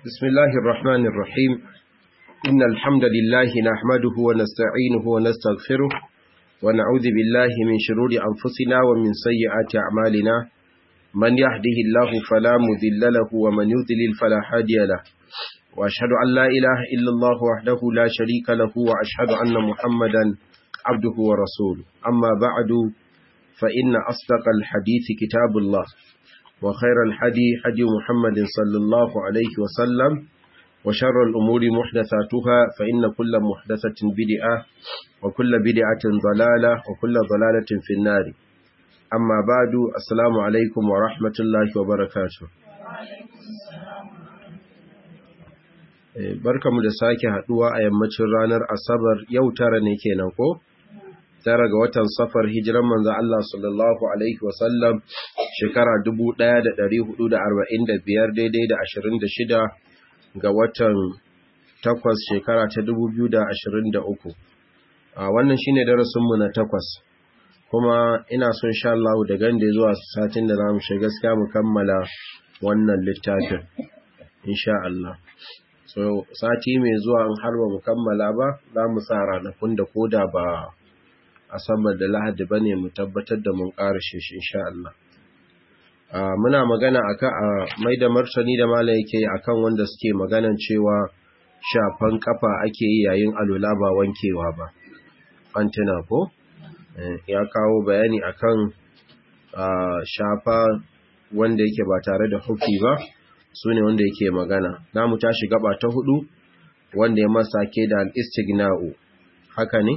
بسم الله الرحمن الرحيم إن الحمد لله نحمده ونستعينه ونستغفره ونعوذ بالله من شرور أنفسنا ومن سيئات أعمالنا من يهده الله فلا مذل له ومن يذلل فلا هادي له وأشهد أن لا إله إلا الله وحده لا شريك له وأشهد أن محمدا عبده ورسوله أما بعد فإن أصدق الحديث كتاب الله وخير الحدي حدي محمد صلى الله عليه وسلم وشر الأمور محدثاتها فإن كل محدثة بدعة وكل بدعة ضلالة وكل ضلالة في النار أما بعد السلام عليكم ورحمة الله وبركاته barkamu da sake haduwa a yammacin ranar asabar yau tara ne kenan ko tara ga watan safar hijiran manzo Allah sallallahu alaihi wasallam shekara 1445 daidai da 26 ga watan takwas shekara ta 2023 a wannan shine darasin mu na takwas kuma ina son insha Allah da gande zuwa satin da zamu shiga gaskiya mu kammala wannan littafin insha Allah so sati mai zuwa in har ba mu kammala ba za mu sa ranakun da koda ba asabar da lahadi ba ne mu tabbatar da mun ƙarashe shi insha Allah. Muna magana akan a mai da martani da mala yake akan wanda suke maganan cewa shafan kafa ake yi yayin alula ba wankewa ba. An tuna ko? Ya kawo bayani akan shafa wanda yake ba tare da hufi ba, su ne wanda yake magana. Na mu tashi gaba ta hudu wanda ya masa ke da al'istigna'u. Haka ne?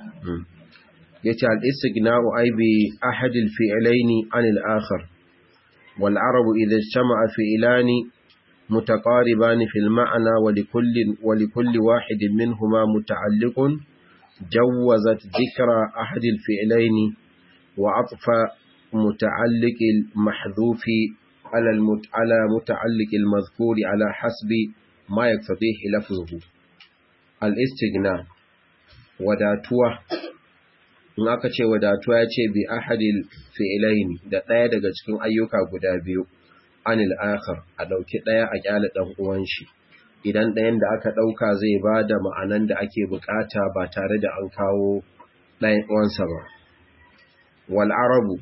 yace al-istighna'u ay bi ahad al-fi'layn 'an al-akhar wal 'arabu idha ijtama'a fi'lani mutaqariban fi al-ma'na wa likulli wa likulli wahidin minhuma muta'alliqun jawwazat dhikra ahad al-fi'layn wa 'atfa muta'alliq al-mahdhuf 'ala al-mut'ala muta'alliq al-madhkur 'ala hasbi ma yaqtadihi lafzuhu al-istighna wadatuwa in aka ce wadatuwa ya ce bi ahadil fi'ilaini da ɗaya daga cikin ayyuka guda biyu anil akhar a ɗauki ɗaya a ƙyale ɗan uwan shi idan ɗayan da aka ɗauka zai ba da ma'anan da ake bukata ba tare da an kawo ɗayan uwansa ba wal arabu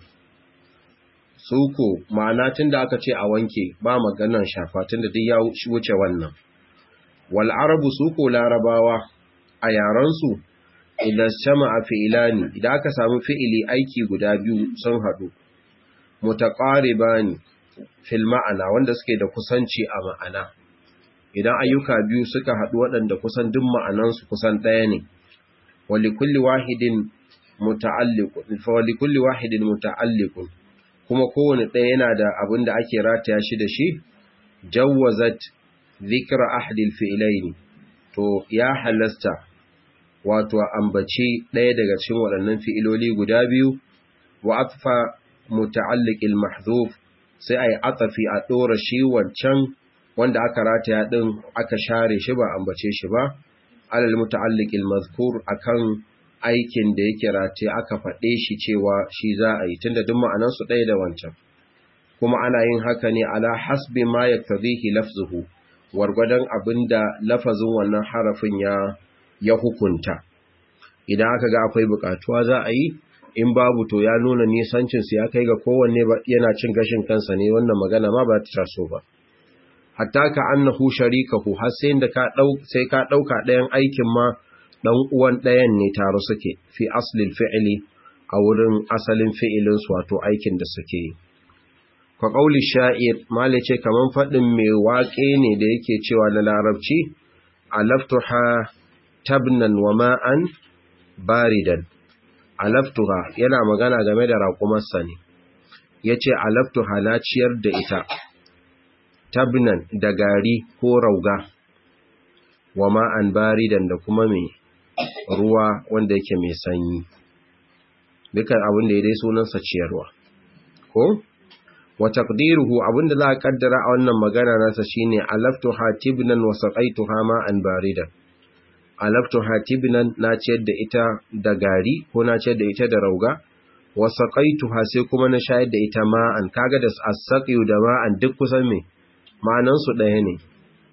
suko ma'ana tun da aka ce a wanke ba maganan shafa tun da duk ya wuce wannan wal arabu suko larabawa a yarensu idan sama a fi'ilani idan aka samu fi'ili aiki guda biyu sun haɗu mutaqaribani fil ma'ana wanda suke da kusanci a ma'ana idan ayyuka biyu suka haɗu waɗanda kusan duk ma'anansu kusan ɗaya ne walikulli wahidin muta'alliqun fa walikulli wahidin muta'alliqun kuma kowane ɗaya yana da abin da ake rataya shi da shi jawwazat dhikra ahadil fi'ilaini to ya halasta wato ambaci ɗaya daga cikin waɗannan fi'iloli guda biyu wa atfa muta'alliqil mahdhuf sai ai atafi a ɗora shi wancan wanda aka rataya din aka share shi ba ambace shi ba alal muta'alliqil mazkur akan aikin da yake rataye aka faɗe shi cewa shi za a yi tunda duk ma'anan su ɗaya da wancan kuma ana yin haka ne ala hasbi ma yaktadhihi lafzuhu wargwadon abinda lafazin wannan harafin ya ya hukunta idan aka ga akwai bukatuwa za a yi in babu to ya nuna nisancinsu ya kai ga kowanne yana cin gashin kansa ne wannan magana ma ba ta taso ba hatta ka annahu sharikahu har sai da ka dau sai ka dauka ɗayan aikin ma dan uwan ɗayan ne taro suke fi aslil fi'li a wurin asalin fi'ilin su wato aikin da suke yi ka qauli sha'ir malice kaman fadin mai waƙe ne da yake cewa na larabci alaftuha tabnan wa ma'an baridan alaftuha yana magana game da raƙumarsa ne yace alaftuha na ciyar da ita tabnan da gari ko rauga wa ma'an baridan da kuma mai ruwa wanda yake mai sanyi dukan abin da ya dai sunansa ciyarwa ko wa taqdiruhu abinda za a kaddara a wannan magana nasa shine alaftuha tibnan wa saqaituha ma'an baridan alaftu hatibnan na ciyar da ita da gari ko na ciyar da ita da rauga wa saqaituha sai kuma na shayar da ita ma'an kaga da as-saqiyu da ma'an duk kusan me ma'anan su ɗaya ne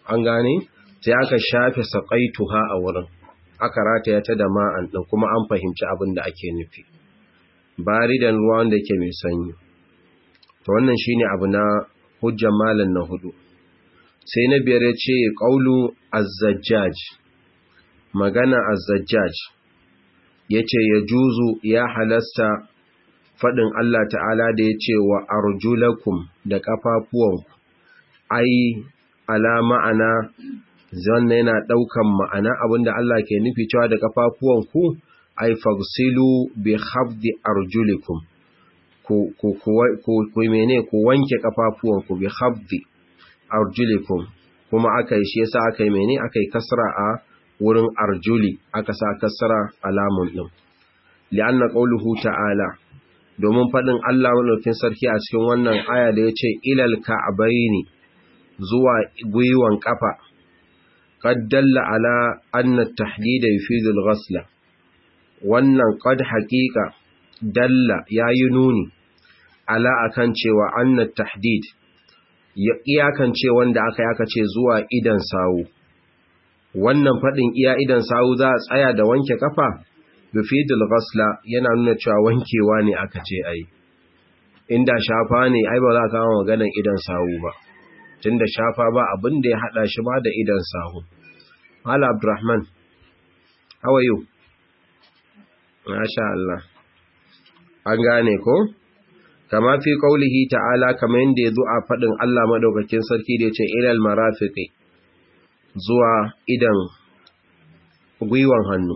an gane sai aka shafe saqaituha a wurin aka rataya ta da ma'an din kuma an fahimci abin da ake nufi baridan ruwa wanda yake mai sanyi to wannan shine abu na hujjar malan na hudu sai na biyar ya ce qaulu az-zajjaj magana az-zajjaj yace ya juzu ya halasta fadin Allah ta'ala da yace wa arjulakum da kafafuwanku ai ala ma'ana zanna yana daukan ma'ana abinda Allah ke nufi cewa da kafafuwanku ai fagsilu bi khafdi arjulikum ku ku ku mene ku wanke kafafuwanku bi khafdi arjulikum kuma aka yi shi yasa aka yi mene aka yi kasra a wurin arjuli aka sa kasra alamun din li'anna qawluhu ta'ala domin fadin Allah madaukakin sarki a cikin wannan aya da yace ilal ka'baini zuwa gwiwan kafa qad dalla ala anna at-tahdid yufidu al-ghasla wannan qad haqiqa dalla yayi nuni ala akan cewa anna at-tahdid ya iyakance wanda aka yaka ce zuwa idan sawu wannan fadin iya idan sawu za a tsaya da wanke kafa yufidul ghasla yana nuna cewa wankewa ne aka ce ai inda shafa ne ai ba za ka kawo maganar idan sawu ba tunda shafa ba abin da ya hada shi ba da idan sawu Hala Abdurrahman how are you Masha Allah an gane ko kama fi kaulihi ta'ala kamar yadda ya zo a faɗin Allah maɗaukakin sarki da ya ce ilal marafiqi zuwa idan gwiwan hannu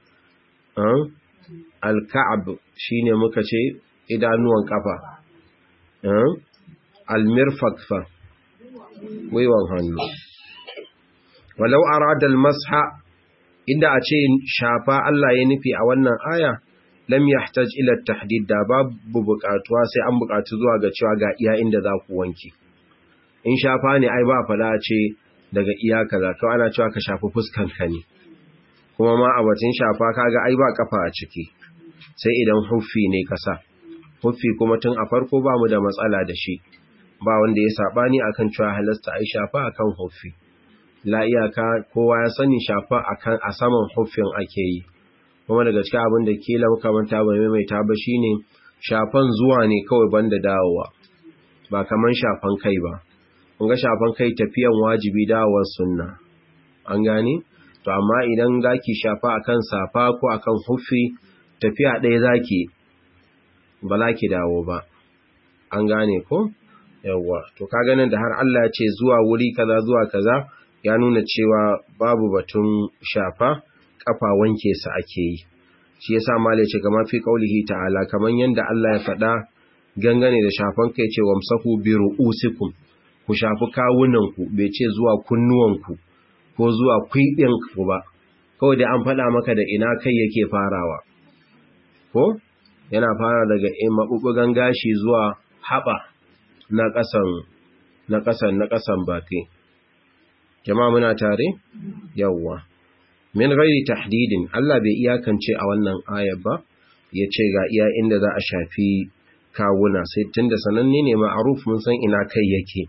al-ka'ab shine muka ce idanuwan kafa al-mirfaq fa gwiwan hannu walau arada al-masha inda a ce shafa Allah ya nufi a wannan aya lam yahtaj ila at-tahdid da babu buƙatuwa sai an buƙatu zuwa ga cewa ga iya inda za ku wanke in shafa ne ai ba fada ce daga iya kaza to ana cewa ka shafi fuskan ka ne kuma ma a batun shafa kaga ai ba kafa a ciki sai idan huffi ne kasa huffi kuma tun a farko ba mu da matsala da shi ba wanda ya sabani akan cewa halasta ai shafa akan huffi la iyaka kowa ya sani shafa akan a saman huffin ake yi kuma daga cikin abin da kila muka manta ba maimaita ba shine shafan zuwa ne kawai banda dawowa ba kaman shafan kai ba kun ga shafan kai tafiyan wajibi dawowar sunna an gane to amma idan zaki shafa akan safa ko akan huffi tafiya ɗaya zaki ba za ki dawo ba an gane ko yawwa to ka ganin da har Allah ya ce zuwa wuri kaza zuwa kaza ya nuna cewa babu batun shafa kafa wanke sa ake yi shi yasa malai ce kamar fi kaulihi ta'ala kaman yanda Allah ya faɗa gangane da shafan kai ce wamsahu bi ru'usikum ku shafi kawunan ku bai ce zuwa kunnuwan ku ko zuwa kwiɗin ku ba kawai da an faɗa maka da ina kai yake farawa ko yana fara daga maɓuɓɓugan gashi zuwa haɓa na ƙasan na ƙasan na ƙasan baki jama'a muna tare yawwa min ghairi tahdidin Allah bai iyakance a wannan ayar ba yace ga iya inda za a shafi kawuna sai tunda sananne ne ma'ruf mun san ina kai yake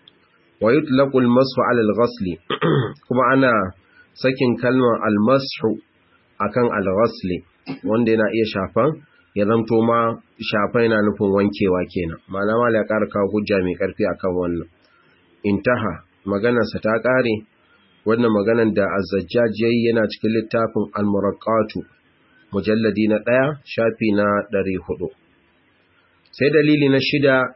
wa yutlaqu al-mashu 'ala al-ghasl kuma ana sakin kalmar al-mashu akan al-ghasl wanda yana iya shafan ya zanto ma shafa yana nufin wankewa kenan malama ya ƙara kawo hujja mai ƙarfi akan wannan intaha maganarsa ta ƙare wannan maganar da azzajjaj yayi yana cikin littafin al-muraqqatu mujalladi na ɗaya shafi na ɗari hudu. sai dalili na shida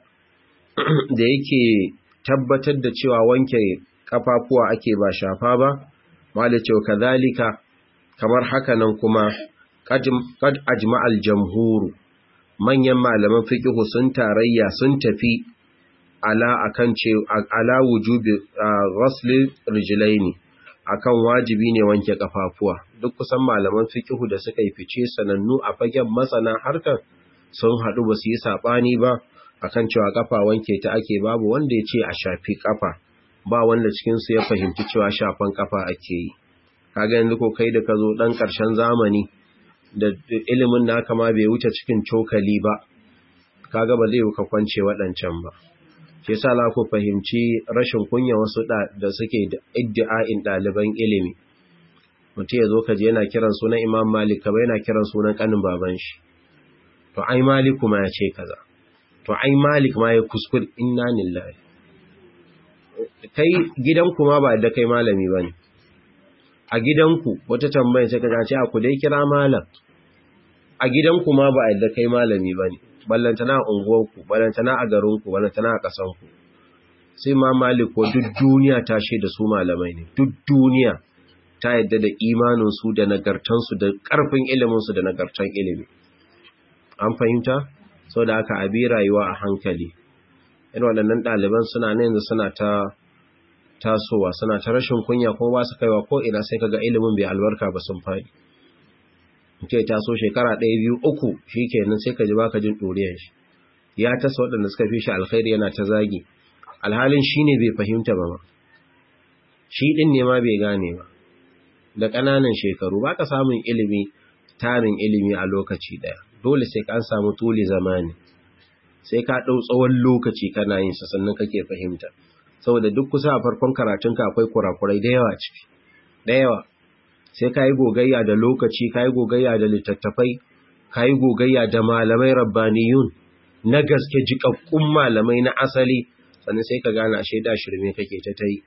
da yake tabbatar da cewa wanke kafafuwa ake ba shafa ba mala cewa kadhalika kamar haka nan kuma qad ajma'al jamhuru manyan malaman fiqh sun tarayya sun tafi ala akan ce ala wujubi ghasl rijlaini akan wajibi ne wanke kafafuwa duk kusan malaman fiqh da suka yi fice sanannu a fagen masana harkar sun haɗu ba su yi saɓani ba akan cewa kafa wanke ta ake babu wanda ya ce a shafi kafa ba wanda cikinsu ya fahimci cewa shafan kafa ake yi kaga yanzu ko kai da ka zo ɗan ƙarshen zamani da ilimin naka ma bai wuce cikin cokali ba kaga ba zai ka kwance waɗancan ba shi yasa za ku fahimci rashin kunya wasu da suke da iddi'a'in ɗaliban ilimi mutum ya zo ka je yana kiran sunan imam malik kamar yana kiran sunan kanin baban shi to ai malik ma ya ce kaza to ai malik ma ya kuskur inna lillahi kai gidanku ma ba da kai malami bane a gidanku wata tambaya sai ka ce a ku dai kira malam a gidanku ma ba da kai malami bane ballantana a unguwarku ballantana a garinku ballantana a ƙasanku sai ma malik ko duk duniya ta da su malamai ne duk duniya ta yadda da imaninsu da nagartansu da ƙarfin iliminsu da nagartan ilimi an fahimta sau da aka abi rayuwa a hankali irin waɗannan ɗaliban suna na yanzu suna ta tasowa suna ta rashin kunya kuma ba su kaiwa ko ina sai kaga ilimin bai albarka ba sun faɗi ke taso shekara ɗaya biyu uku shi kenan sai ka ji baka jin ɗoriyar shi ya tasa waɗanda suka fi shi alkhairi yana ta zagi alhalin shi ne bai fahimta ba ma shi ɗin ne ma bai gane ba da ƙananan shekaru ba ka samun ilimi tarin ilimi a lokaci ɗaya dole sai ka an samu tuli zamani sai ka ɗau tsawon lokaci kana yin sa sannan kake fahimta saboda duk kusa a farkon karatunka akwai kurakurai da yawa ciki da yawa sai ka yi gogayya da lokaci ka yi gogayya da littattafai ka yi gogayya da malamai rabbaniyun na gaske jikakkun malamai na asali sannan sai ka gane ashe da shirme kake ta ta yi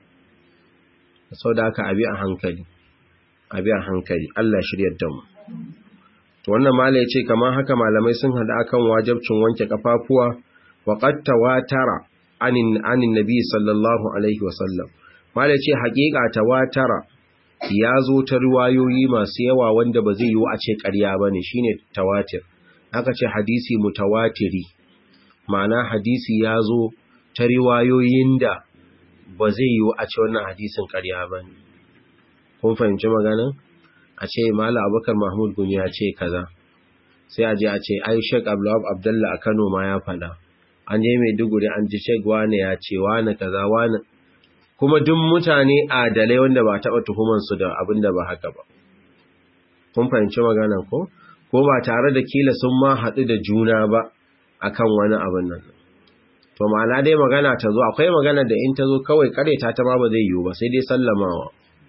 sau da aka abi a hankali abi a hankali Allah shiryar da mu to wannan mala ya ce kamar haka malamai sun hada akan wajabcin wanke kafafuwa wa qad tawatara anin anin nabi sallallahu alaihi wasallam mala ya ce haƙiƙa tawatara ya zo ta riwayoyi masu yawa wanda ba zai yi a ce ƙarya ba ne shi ne tawatir aka ce hadisi mutawatiri ma'ana hadisi ya zo ta riwayoyin da ba zai yi a ce wannan hadisin ƙarya ba ne kun fahimci maganin a ce mala abubakar mahmud gumi ya ce kaza sai a je a ce ai shek abdullab abdullah a kano ma ya faɗa an je mai duguri an ji shek wane ya ce wane kaza wane kuma duk mutane adalai wanda ba taɓa tuhumansu da abin da ba haka ba. Kun fahimci magana ko? Ko ba tare da kila sun ma haɗu da juna ba akan wani abin nan. To ma'ana dai magana ta zo, akwai magana da in ta zo kawai kareta ta ma ba zai yiwu ba sai dai sallamawa.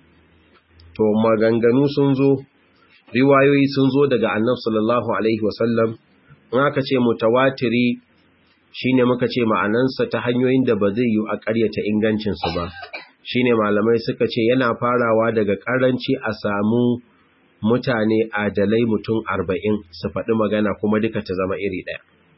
To maganganu sun zo, riwayoyi sun zo daga annab sallallahu alaihi wasallam, in aka ce mutawatiri shi ne muka ce ma'anansa ta hanyoyin da ba zai yi a ƙaryata ingancinsu ba shi ne malamai suka ce yana farawa daga ƙaranci a samu mutane adalai mutum arba'in su faɗi magana kuma duka ta zama iri ɗaya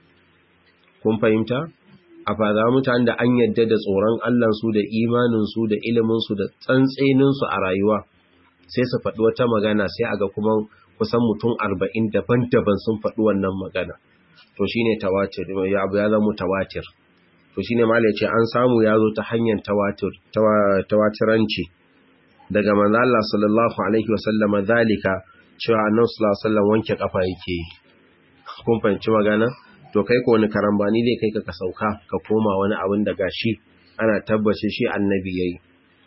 kun fahimta a fada mutane da an yadda da tsoron allansu da imaninsu da iliminsu da tsantseninsu a rayuwa sai su faɗi wata magana sai a ga kuma kusan mutum arba'in daban-daban sun faɗi wannan magana to shine tawatir ya abu ya zama tawatir to shine malai ce an samu ya zo ta hanyar tawatir tawatiranci daga manzo Allah sallallahu alaihi wasallam zalika cewa annabi sallallahu alaihi wasallam wanke kafa yake kun fahimci magana to kai ko wani karambani zai kai ka ka sauka ka koma wani abin da gashi ana tabbace shi annabi yayi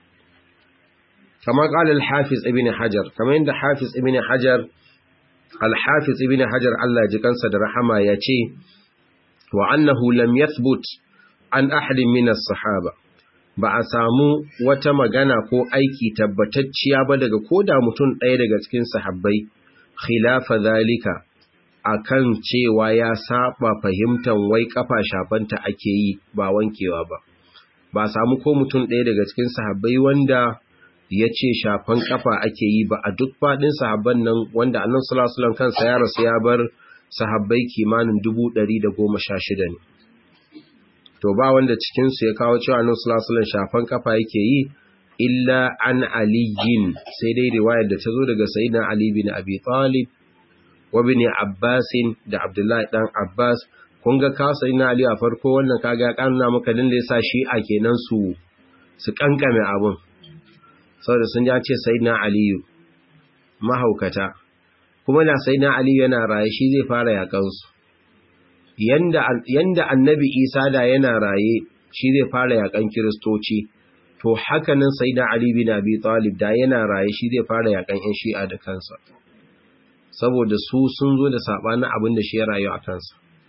kama qala al-hafiz ibn hajar kama inda hafiz ibn hajar Al-Hafiz ibn Hajar Allah ji kansa da rahama ya ce, wa annahu lam yathbut an ahadin min as-sahaba ba a samu wata magana ko aiki tabbatacciya ba daga koda mutum ɗaya daga cikin sahabbai khilafa zalika akan cewa ya saba fahimtan wai kafa shafanta ake yi ba wankewa ba ba a samu ko mutum ɗaya daga cikin sahabbai wanda ya ce shafan kafa ake yi ba a duk faɗin sahabban nan wanda annan sulasulan kansa ya rasu ya bar sahabbai kimanin dubu ɗari da goma sha shida ne to ba wanda cikinsu ya kawo cewa annan sulasulan shafan kafa yake yi illa an aliyin sai dai riwayar da ta zo daga sayyidina ali bin abi talib wa bin abbasin da abdullahi dan abbas kun ga ka sayyidina ali a farko wannan kaga ya kanuna maka din da yasa shi'a kenan su su kankame abun saboda sun ja ce sai na aliyu mahaukata kuma na sai na aliyu yana raye shi zai fara yakansu yanda annabi isa da yana raye shi zai fara yakan kiristoci to hakanan sai na ali bin abi talib da yana raye shi zai fara yakan yan shi'a da kansa saboda su sun zo da sabanin abin da shi ya rayu a kansa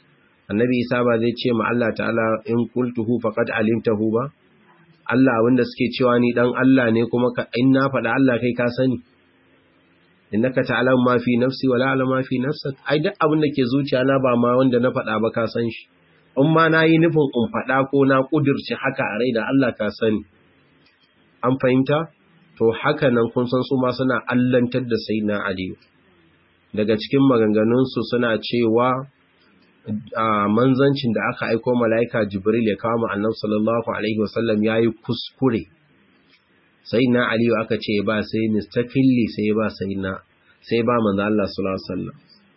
annabi isa ba zai ce ma Allah ta'ala in qultuhu faqad alimtahu ba Allah abinda suke cewa ni dan Allah ne kuma in na faɗa Allah kai ka sani innaka ta'lamu ma fi nafsi wa la a'lamu ma fi nafsik ai duk abin da ke zuciya na ba ma wanda na faɗa ba ka san shi in ma nayi nufin in faɗa ko na kudirce haka a rai da Allah ka sani an fahimta to haka nan kun san su ma suna allantar da sayyidina Ali daga cikin maganganun su suna cewa manzancin da aka aiko mala'ika Jibril ya kawo annabi sallallahu alaihi wasallam yayi kuskure sai na aliyu aka ce ba sai mistaqilli sai ba sai na sai ba manzo Allah sallallahu alaihi wasallam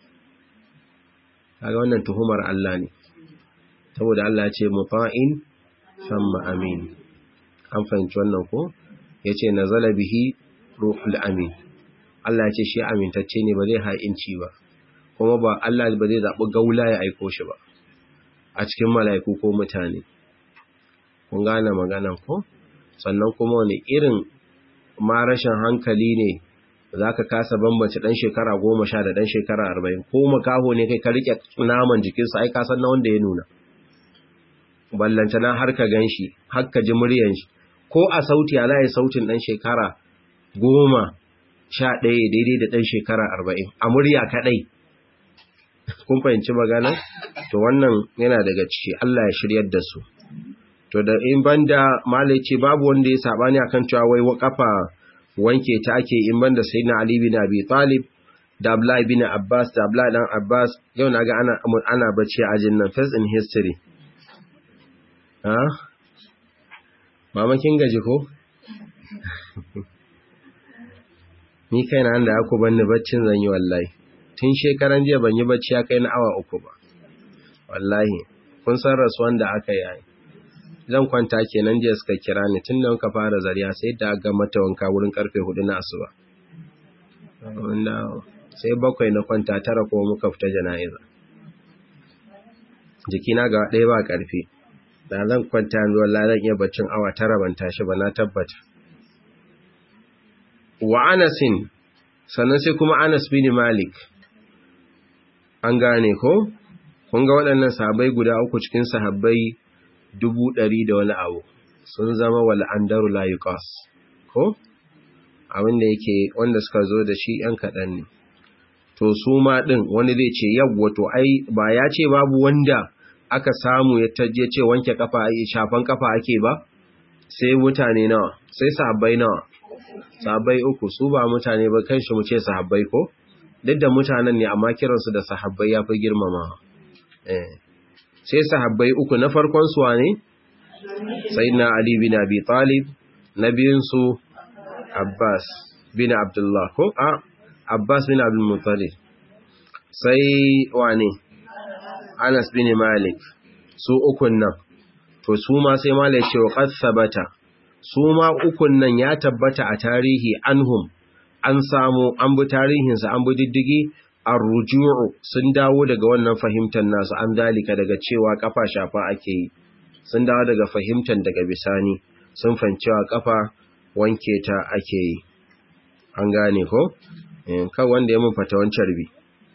kaga wannan tuhumar Allah ne saboda Allah ya ce muta'in thumma amin an fahimci wannan ko yace nazala bihi ruhul amin Allah ya ce shi amintacce ne ba zai ha'inci ba kuma ba Allah ba zai zabi gaula ya aiko shi ba a cikin mala'iku ko mutane kun gane maganan ko sannan kuma wani irin ma rashin hankali ne za ka kasa bambance ɗan shekara goma sha da ɗan shekara arba'in ko makaho ne kai ka riƙe naman jikinsa ai kasan na wanda ya nuna ballantana har ka gan shi har ka ji muryan shi ko a sauti a layi sautin ɗan shekara goma sha ɗaya daidai da ɗan shekara arba'in a murya kaɗai kun fahimci magana to wannan yana daga ciki Allah ya shiryar da su to da in banda malai ce babu wanda ya sabani akan cewa wai kafa wanke ta ake in banda sayyidina ali bin abi talib da abdullahi bin abbas da abdullahi dan abbas yau naga ana ana bacci a ajin nan first in history ha mama kin gaji ko ni kaina da aku banni baccin zan yi wallahi tun shekaran jiya ban yi bacci ya kai na awa uku ba wallahi kun san rasuwan da aka yi zan kwanta kenan jiya suka kira ni tun da muka fara zariya sai da ga mata wanka wurin karfe hudu na asuba wanda sai bakwai na kwanta tara kuma muka fita jana'iza jikina ga ɗaya ba ƙarfi da zan kwanta yanzu wallahi zan iya baccin awa tara ban tashi ba na tabbata wa anasin sannan sai kuma anas bin malik an gane ko kun ga waɗannan sahabbai guda uku cikin sahabbai dubu ɗari da wani abu sun zama wal'andaru layukas ko abinda yake wanda suka zo da shi ‘yan kaɗan ne to su ma ɗin wani zai ce yawwa to ai ba ya ce babu wanda aka samu ya taje ce wanke kafa shafan kafa ake ba sai mutane nawa sai sahabbai nawa sahabbai uku su ba mutane ba kan shi mu ce sahabbai ko duk da mutanen ne amma kiransu da sahabbai ya fi girmama eh sai sahabbai uku na farkon su wane sayyidina ali bin abi talib na biyun su abbas bin abdullah ko a abbas bin abdul muttalib sai wane anas bin malik su ukun nan to su ma sai malik ce qad sabata su ma ukun nan ya tabbata a tarihi anhum an samu an bi tarihinsa an bi diddigi arruju'u sun dawo daga wannan fahimtar nasu an dalika daga cewa kafa shafa ake yi sun dawo daga fahimtar daga bisani sun fancewa kafa wanke ta ake yi an gane ko kan wanda ya mun fatawan carbi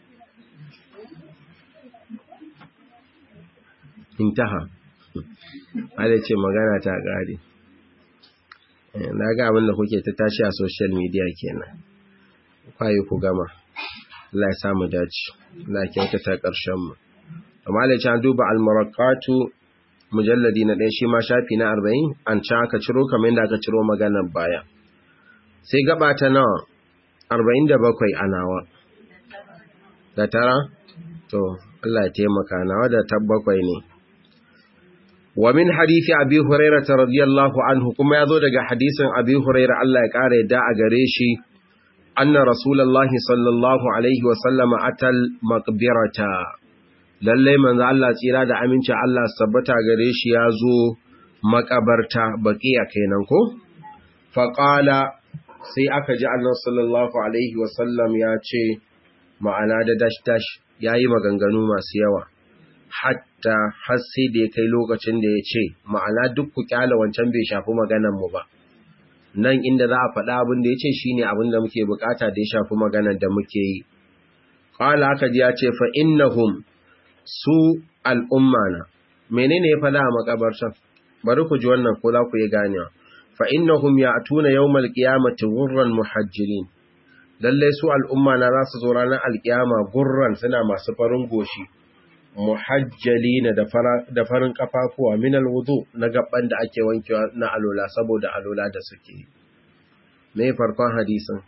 intaha ala ce magana ta gari na ga abin da kuke ta tashi a social media kenan kwaye ku gama Allah ya samu dace Allah ya kyautata ƙarshen mu amma da can duba al-maraqatu mujalladi na ɗaya shi ma shafi na 40 an ci aka ciro kamar yadda aka ciro maganar baya sai gaba ta nawa 47 a nawa da tara to Allah ya taimaka nawa da tabbakwai ne wa min hadisi abi hurairah radiyallahu anhu kuma yazo daga hadisin abi hurairah Allah ya kare da a gare shi anna rasulullahi sallallahu alaihi wa sallama atal maqbirata lalle manzo Allah tsira da aminci Allah sabbata gare shi yazo makabarta baqiya kenan ko fa qala sai aka ji annabi sallallahu alaihi wa sallam ya ce ma'ana da dash dash yayi maganganu masu yawa hatta har sai da ya kai lokacin da ya ce ma'ana duk ku kyala wancan bai shafi maganan mu ba nan inda za a faɗa abin da ya ce shine abin da muke bukata da ya shafi maganar da muke yi qala aka ji ya ce fa innahum su al'umma na menene ya fada a makabartan bari ku ji wannan ko za ku yi ganewa fa innahum ya'tuna yawmal qiyamati ghurran muhajjirin lalle su al'umma na za su zo ranar alkiyama gurran suna masu farin goshi muhajjalina da da farin kafafuwa min alwudu na gaban da ake wankewa na alola saboda alola da suke me farkon hadisin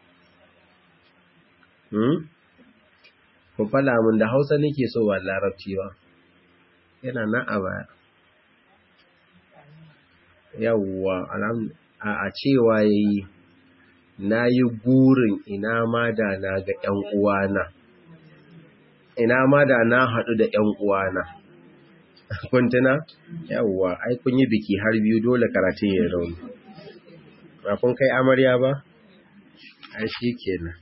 hmm ku fada mun da Hausa nake so ba larabci ba yana nan a baya yawwa a cewa yayi na yi gurin ina ma da na ga ‘yan uwana ina ma da na haɗu da ‘yan uwana kuntuna yawwa ai kun yi biki har biyu dole karatun ya rauni ba kun kai amarya ba ai shi kenan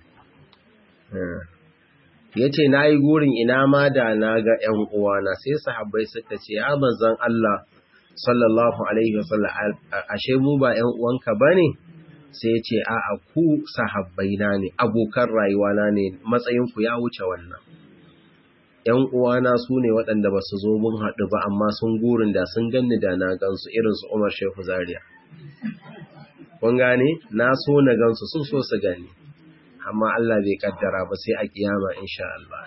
ya ce na yi gurin ina ma da na ga ‘yan uwana sai sahabbai suka ce ya manzan Allah sallallahu alaihi wasallam ashe mu ba ‘yan uwanka ba ne sai ce a a ku sahabbaina ne abokan rayuwana ne matsayinku ya wuce wannan ‘yan uwana su ne waɗanda ba su zo mun haɗu ba amma sun gurin da sun ganni da na gansu irin su Umar Shehu Zaria kun gane na so na gansu sun so su gani amma Allah bai kaddara ba sai a kiyama insha Allah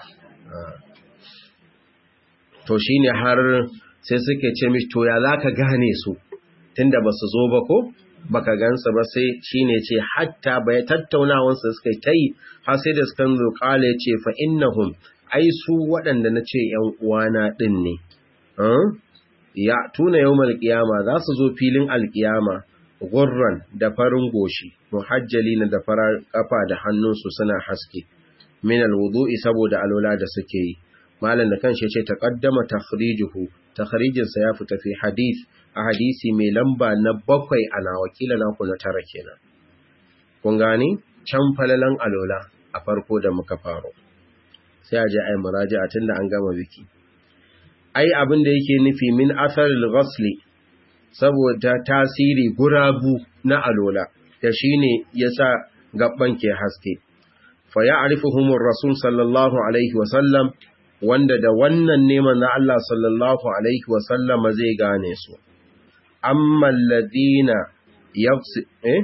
to shine har sai suke ce mishi to ya zaka gane su tunda ba su zo ba ko baka gansa ba sai shine ce hatta bai tattaunawar su suka kai har sai da suka zo kale ce fa innahum ai su waɗanda nace ƴan uwana din ne ya tuna yawmal qiyama za su zo filin alqiyama gurran da farin goshi muhajjalina da farar kafa da hannunsu suna haske min alwudu'i saboda alola da suke yi malam da kanshi ce taqaddama takhrijuhu takhrijin sa ya fita fi hadith a hadisi mai lamba na bakwai ana wakila naku na tara kenan kun gani can falalan alola a farko da muka faro sai a je ai muraji'a tunda an gama biki ai abin da yake nufi min atharil ghasli saboda tasiri gurabu na alola da shine yasa gabban ke haske fa ya'rifuhumur rasul sallallahu alaihi wa sallam wanda da wannan neman na Allah sallallahu alaihi wa sallama zai gane su amma alladhina yafsi eh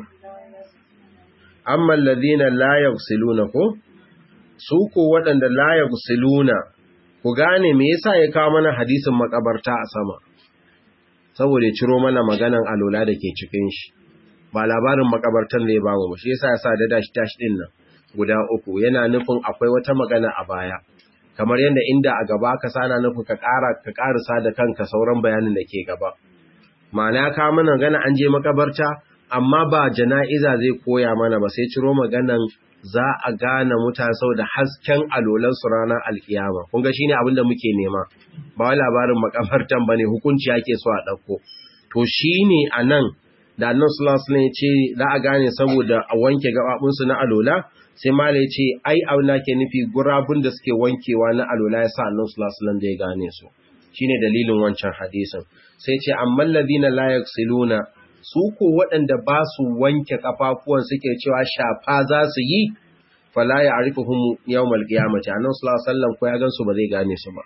amma alladhina la yafsiluna ko su ko waɗanda la yafsiluna ku gane me yasa ya kawo mana hadisin makabarta a sama saboda ya ciro mana maganan alola da ke cikin shi ba labarin makabartan zai ba mu shi yasa ya sa da dashi dashi din nan guda uku yana nufin akwai wata magana a baya kamar yadda inda a gaba ka sana nufin ka ƙara ka ƙarisa da kanka sauran bayanin da ke gaba ma'ana ka mana gana an je makabarta amma ba jana'iza zai koya mana ba sai ciro maganan za a gane mutane sau da hasken alolan su ranar alkiyama kun ga shine abin da muke nema ba wai labarin makabartan bane hukunci yake so a dauko to shine anan da annabi sallallahu alaihi wasallam ya ce za a gane saboda a wanke gababun su na alola sai malai ya ce ai auna ke nufi gurabun da suke wankewa na alola ya sa annabi sallallahu alaihi wasallam da ya gane su shine dalilin wancan hadisin sai ce amman ladina la yaksiluna su ko waɗanda ba su wanke kafafuwan suke cewa shafa za su yi fala ya arifuhum yawmal qiyamati annabi sallallahu alaihi wasallam ko ya gansu ba zai gane su ba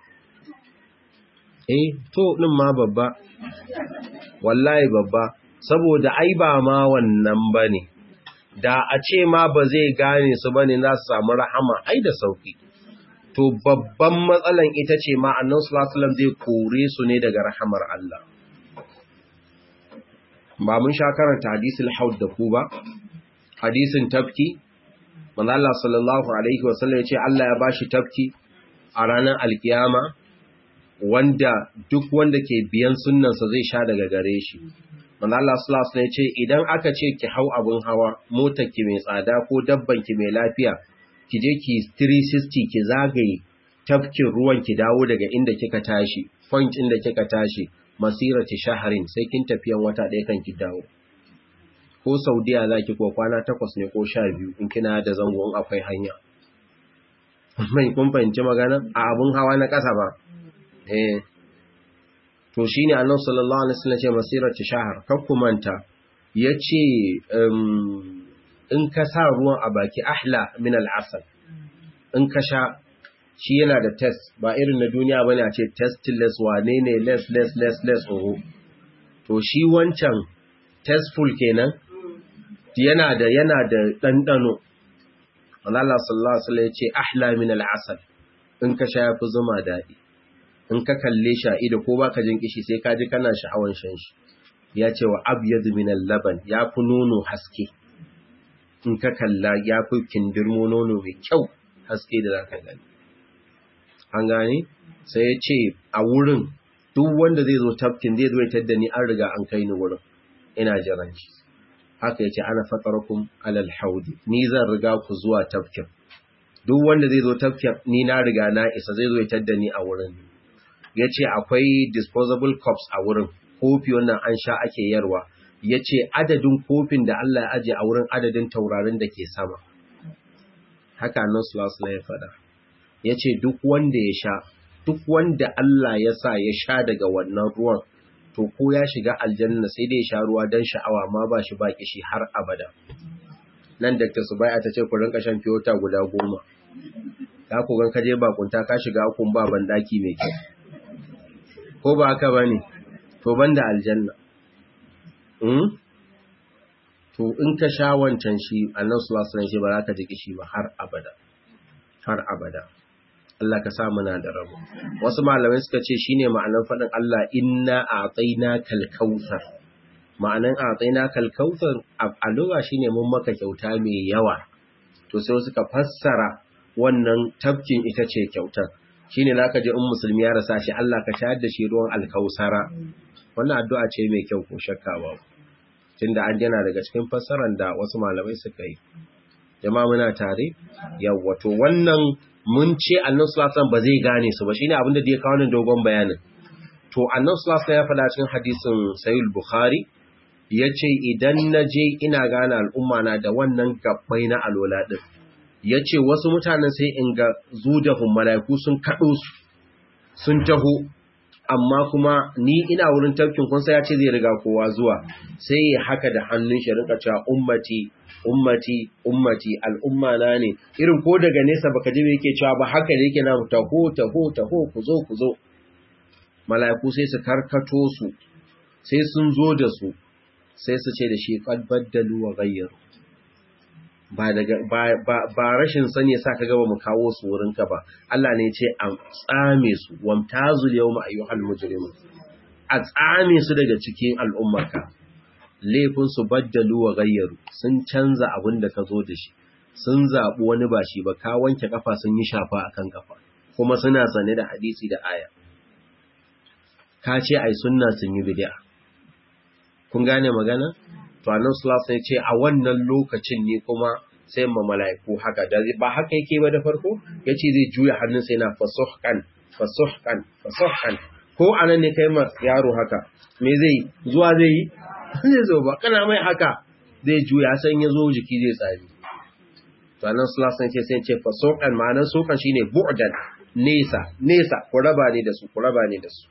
eh to din ma babba wallahi babba saboda ai ba ma wannan bane da a ce ma ba zai gane su bane za su samu rahama ai da sauki to babban matsalan ita ce ma annabi sallallahu alaihi wasallam zai kore su ne daga rahamar Allah ba mun sha karanta hadisul haud da ku ba hadisin tafki manzo Allah sallallahu alaihi wasallam ya ce Allah ya bashi tafki a ranar alkiyama wanda duk wanda ke biyan sunnansa zai sha daga gare shi manzo Allah sallallahu alaihi wasallam ya ce idan aka ce ki hau abun hawa motar ki mai tsada ko dabban ki mai lafiya ki je ki 360 ki zagaye tafkin ruwan ki dawo daga inda kika tashi point inda kika tashi masirati shaharin sai kin tafiyan wata ɗaya kan ki dawo ko saudiya za ki ko kwana takwas ne ko sha biyu in kina da zangon akwai hanya mai kun fahimci magana a abun hawa na ƙasa ba eh to shine annabi sallallahu alaihi wasallam ce masirati shahar kan ku manta yace in ka sa ruwan a baki ahla min al'asal in ka sha shi yana da test ba irin na duniya bane a ce testless wane ne less less less less oho to shi wancan testful kenan yana da yana da dandano Allah sallallahu alaihi wasallam ya ce ahla min al-asal in ka sha yafi zuma dadi in ka kalle shi a ido ko baka jin kishi sai ka ji kana sha'awan shan shi ya ce wa abyad min al-laban ya fi nono haske in ka kalla ya fi kindirmo nono mai kyau haske da zaka gani an gane sai ya ce a wurin duk wanda zai zo tafkin zai zo ya tadda ni an riga an kai ni wurin ina jiran shi haka yace ana fatarakum alal haudi ni zan riga ku zuwa tafkin duk wanda zai zo tafkin ni na riga na isa zai zo ya tadda ni a wurin yace akwai disposable cups a wurin kofi wannan an sha ake yarwa yace adadin kofin da Allah ya aje a wurin adadin taurarin da ke sama haka annabi sallallahu alaihi ya faɗa yace duk wanda ya sha duk wanda Allah ya sa ya sha daga wannan ruwan to ko ya shiga aljanna sai dai ya sha ruwa dan sha'awa ma ba shi ba kishi har abada nan Dr. Subai'a ta ce ku rinka shan fiyota guda goma ka ku gan kaje bakunta ka shiga akun ba ban daki mai kyau ko ba haka bane to banda aljanna mm? to in ka sha wancan shi annabi sallallahu alaihi wasallam ba za ka ji kishi ba har abada har abada Allah ka sa muna da rabo wasu malamai suka ce shine ma'anar faɗin Allah inna a'tainakal kautsar ma'anan a'tainakal kautsar a lugha shine mun maka kyauta mai yawa to sai suka fassara wannan tafkin ita ce kyautar shine zaka ji in musulmi ya rasa shi Allah ka shayar da shi ruwan alkausara wannan addu'a ce mai kyau ko shakka ba tunda an jana daga cikin fassarar da wasu malamai suka yi jama'a muna tare yawa to wannan mun ce annan sulasan ba zai gane su ba shine abin da ya kawo nan dogon bayanin to annan sulasan ya faɗa cikin hadisin sayul bukhari ya ce idan na je ina gane al'umma na da wannan gabbai na alola ɗin ya ce wasu mutanen sai in ga zudahun mala'iku sun kaɗo su sun taho amma kuma ni ina wurin tafkin kunsa ya ce zai riga kowa zuwa sai ya haka da hannun shi rinka cewa ummati ummati ummati al'umma na ne irin ko daga nesa baka ji me yake cewa ba haka da yake na taho taho taho ku zo ku zo mala'iku sai su karkato su sai sun zo da su sai su ce da shi qad baddalu wa ghayyaru ba daga ba rashin sani yasa kaga ba mu kawo su wurin ka ba Allah ne ya ce a tsame su wamtazul yawma ayyuhal mujrimun a tsame su daga cikin al'ummarka laifin su baddalu wa gayyaru sun canza abin da ka zo da shi sun zaɓi wani ba shi ba ka wanke kafa sun yi shafa akan kafa kuma suna sane da hadisi da aya ka ce ai sunna sun yi bid'a kun gane magana to annabi sallallahu alaihi ce a wannan lokacin ne kuma sai ma mala'iku haka da ba haka yake ba da farko yace zai juya hannun sai na fasuhkan fasuhkan fasuhkan ko anan ne kai ma yaro haka me zai zuwa zai yi zai zo ba kana mai haka zai juya san ya zo jiki zai tsari to annabi sallallahu alaihi ce sai ce fasuhkan ma'anar sukan shine bu'dan nesa nesa ku raba ne da su ku raba ne da su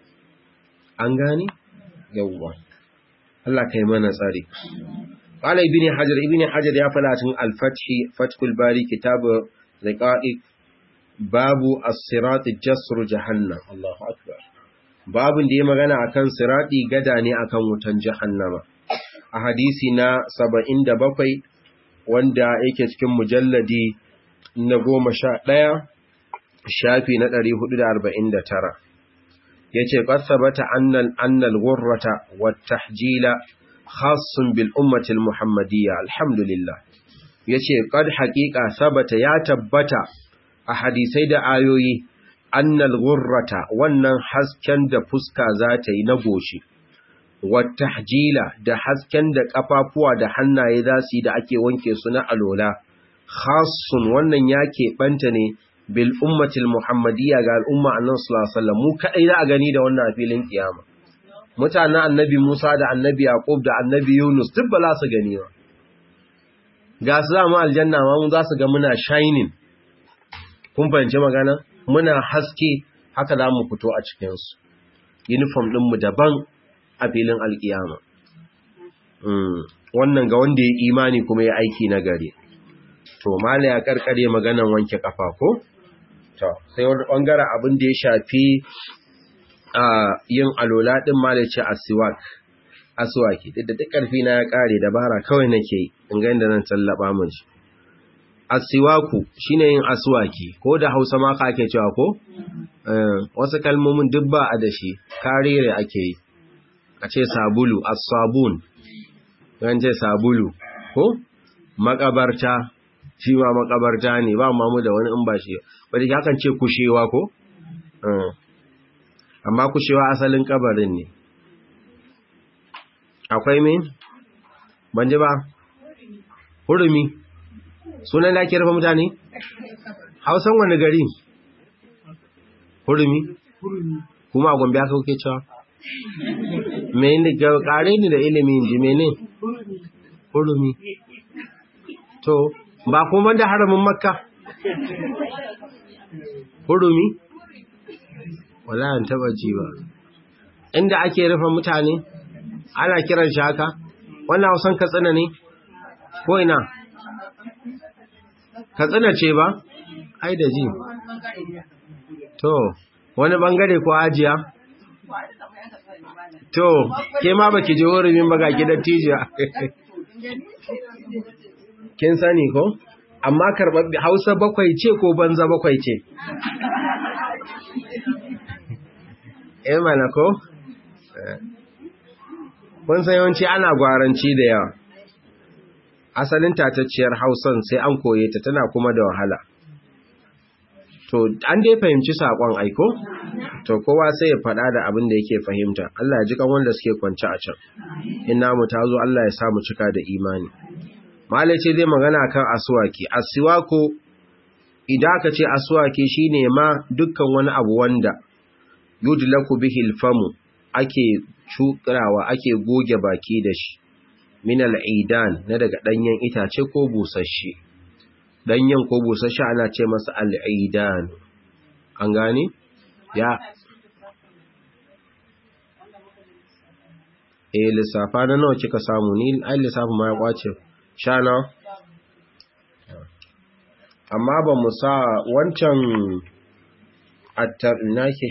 an gane yawwa Allah kai mana tsari. Qala ibn Hajar ibn Hajar ya fada cikin Al-Fath Fathul Bari kitab Riqa'iq babu as-sirat jasru jahannam Allahu akbar. Babun da ya magana akan sirati gada ne akan wutan jahannama. A hadisi na 77 wanda yake cikin mujalladi na 11 shafi na 449. yace qasabata annal annal ghurrata wat tahjila khassun bil ummati al muhammadiyya alhamdulillah yace qad haqiqa sabata ya tabbata a hadisai da ayoyi annal ghurrata wannan hasken da fuska za ta yi na goshi wat tahjila da hasken da kafafuwa da hannaye za su yi da ake wanke su na alola khassun wannan yake banta ne bil ummatil muhammadiyya ga al'umma annabi sallallahu alaihi wasallam mu kadai za a gani da wannan filin kiyama mutanen annabi Musa da annabi Yaqub da annabi Yunus duk ba za su gani ba ga su za mu aljanna ma mu za su ga muna shining kun fahimci magana muna haske haka za mu fito a cikin su uniform din mu daban a filin alkiyama wannan ga wanda ya imani kuma ya aiki na gari to mala ya karkare maganan wanke kafa ko to sai wani bangaren abin da ya shafi a yin alola din ma da ce asiwak aswaki duk da duk karfi na ya kare dabara kawai nake in ga inda nan tallaba mun shi asiwaku shine yin aswaki ko da Hausa ma ka ake cewa ko wasu kalmomin duk ba a da shi karere ake yi a ce sabulu as-sabun yan ce sabulu ko makabarta shi ma makabarta ne ba ma mu da wani in ba shi ba da hakan ce kushewa ko amma kushewa asalin kabarin ne akwai me ban ji ba hurumi sunan da ake rufe mutane hausan wani gari hurumi kuma a gombe aka kuke cewa mene kare ni da ilimin ji mene hurumi to ba kuma da haramin makka hurumi wala an taba ji ba inda ake rufe mutane ana kiran shi haka wannan hausan katsina ne ko ina katsina ce ba ai da ji to wani bangare ko ajiya to ke ma baki je hurumin baga gidan tijiya kin sani ko amma karɓar hausa bakwai ce ko banza bakwai ce eh mana ko kun san yawanci ana gwaranci da yawa asalin tatacciyar hausan sai an koye ta tana kuma da wahala to an dai fahimci saƙon aiko to kowa sai ya faɗa da abin da yake fahimta Allah ya ji kan wanda suke kwance a can in namu ta zo Allah ya samu cika da imani malai ce zai magana kan aswaki aswako idan aka ce aswaki shine ma dukkan wani abu wanda yudlaku bihi alfamu ake cukurawa ake goge baki da shi min al'idan na daga danyen itace ko busasshe danyen ko busasshe ana ce masa al'idan an gane ya eh lissafa na nawa kika samu ni ai lissafa ma ya kwace sha nawa amma ba mu sa wancan attar nake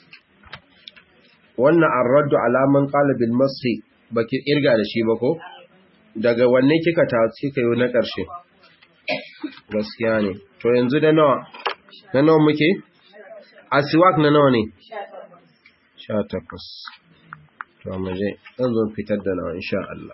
wannan arraddu alaman qalbil masi baki irga da shi ba ko daga wanne kika ta kika yi na ƙarshe gaskiya ne to yanzu da nawa na nawa muke asiwak na nawa ne 18 to mu je zan zo fitar da nawa insha Allah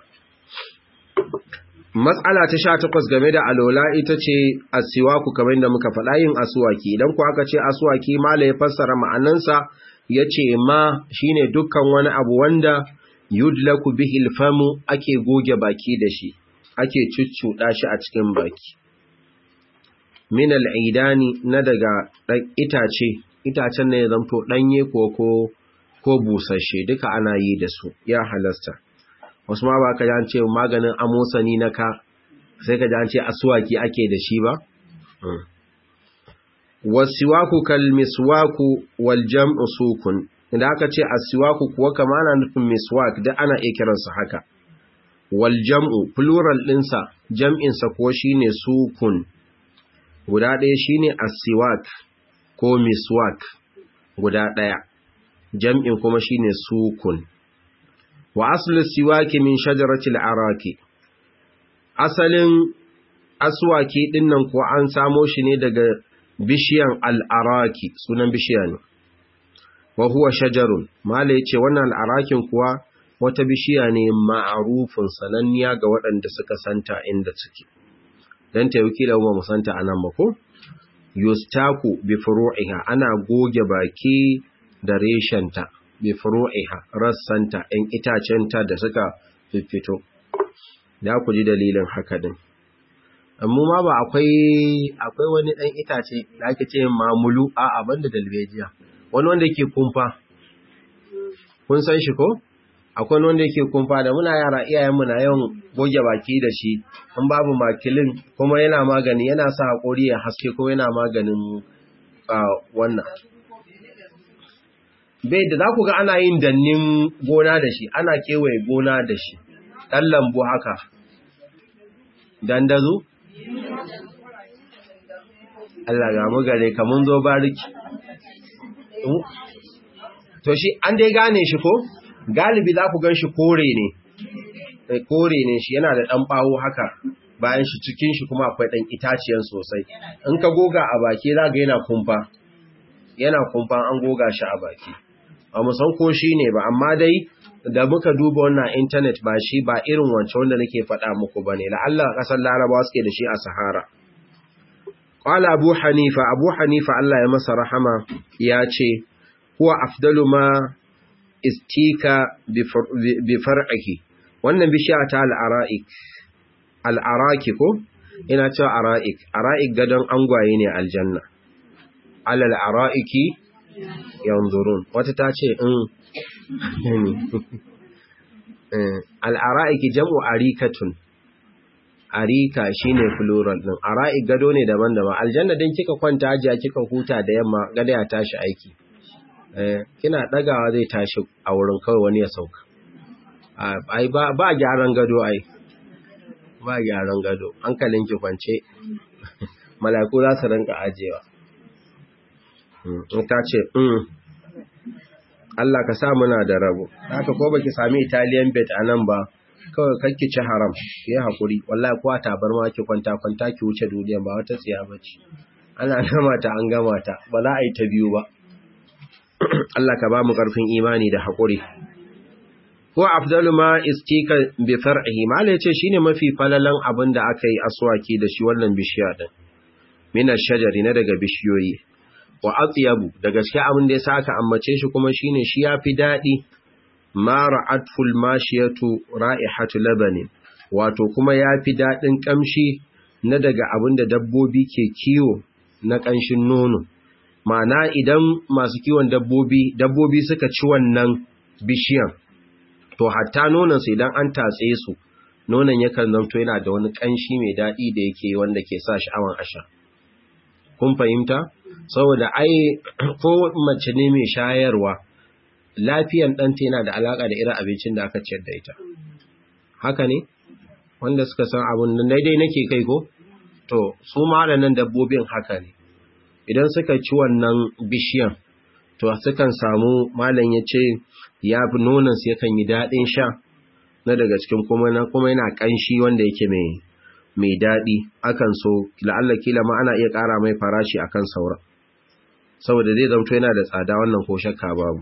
Matsala ta sha takwas game da alola ita ce asiwaku kamar da muka faɗa yin asuwaki idan ku aka ce asuwaki mala ya fassara ma'anansa ya ce ma shine dukkan wani abu wanda yudlaku bihil famu ake goge baki da shi ake cuccuɗa shi a cikin baki min al'idani na daga itace itacen ne ya zamto ɗanye ko ko ko busasshe duka ana yi da su ya halasta wasu ma ba ka ji ce maganin amosani na ka sai ka ji ce asuwaki ake da shi ba wasiwaku kal miswaku wal jam'u sukun idan aka ce asiwaku kuwa kama ana nufin miswak da ana iya kiransa haka wal jam'u plural ɗinsa jam'insa ko shine sukun guda ɗaya shine asiwak ko miswak guda ɗaya jam'in kuma shine sukun wa aslu siwaki min shajaratil araki asalin aswaki dinnan ko an samo shi ne daga bishiyan al'araki sunan bishiya ne wa huwa shajarun mala yace wannan al'arakin kuwa wata bishiya ne ma'arufin sananniya ga waɗanda suka santa inda suke dan ta yuki da mu santa anan ba ko yustaku bi furu'iha ana goge baki da reshenta bi furu'iha rassanta in itacenta da suka fiffito da ku ji dalilin haka din amma ma ba akwai akwai wani dan itace da ake ce mamulu a abin da dalbejiya wani wanda yake kumfa kun san shi ko akwai wanda yake kumfa da muna yara iyayenmu na yawan goge baki da shi in babu makilin kuma yana magani yana sa hakori ya haske ko yana maganin wannan bai da za ku ga ana yin dannin gona da shi ana kewaye gona da shi ɗan lambu haka dandazo Allah ga mu gare ka mun zo bariki to shi an dai gane shi ko galibi za ku gan shi kore ne kore ne shi yana da ɗan ɓawo haka bayan shi cikin shi kuma akwai ɗan itaciyan sosai in ka goga a baki za ga yana kumfa yana kumfa an goga shi a baki ba mu san ko shi ne ba amma dai da muka duba wannan intanet ba shi ba irin wancan wanda nake faɗa muku ba ne la'alla ƙasar larabawa suke da shi a sahara Ƙwala Abu Hanifa, Abu Hanifa Allah ya masa rahama ya ce, Huwa afdalu ma istika bi far'ahi, wannan bishiya ta al'ara'ik, al'araki ko? Ina cewa ara'ik, ara'ik gadon angwaye ne aljanna. Alal ara'iki yanzurun, wata ta ce, in, al'ara'iki jam'u arikatun. arika shine plural din ara'i gado ne daban-daban aljanna din kika kwanta ajiya kika huta da yamma gada ya tashi aiki eh kina dagawa zai tashi a wurin kawai wani ya sauka ai ba ba gyaran gado ai ba gyaran gado hankalin ki kwance mala'iku za su rinka ajewa in ta ce mm Allah ka sa muna da rabo haka ko baki sami Italian bed anan ba kawai kakki ci haram ya haƙuri wallahi kuwa tabarma ki kwanta kwanta ki wuce duniya ba wata tsiya bace ana gama ta an gama ta ba za a yi ta biyu ba Allah ka ba mu ƙarfin imani da haƙuri ko afdalu ma istika bi far'ihi mala yace shine mafi falalan abin da aka yi aswaki da shi wannan bishiya din min ash-shajari na daga bishiyoyi wa atyabu da gaskiya abin da yasa aka ammace shi kuma shine shi yafi dadi ma ra'atful mashiyatu ra'ihatu labani wato kuma yafi dadin kamshi na daga abin da dabbobi ke kiwo na kanshin nono ma'ana idan masu kiwon dabbobi dabbobi suka ci wannan bishiyan to hatta nonon su idan an tatse su nonon yakan zanto yana da wani kanshi mai dadi da yake wanda ke sa sha'awan asha kun fahimta saboda ai ko mace ne mai shayarwa lafiyan ɗanta yana da alaƙa da irin abincin da aka ciyar da ita. Haka ne? Wanda suka san abin nan daidai nake kai ko? To, su ma nan dabbobin haka ne. Idan suka ci wannan bishiyan, to sukan samu malam ya ce ya fi nonansu yakan yi daɗin sha na daga cikin kuma na kuma yana ƙanshi wanda yake mai mai daɗi akan so la'alla kila ma ana iya ƙara mai farashi akan sauran saboda zai zamto yana da tsada wannan ko shakka babu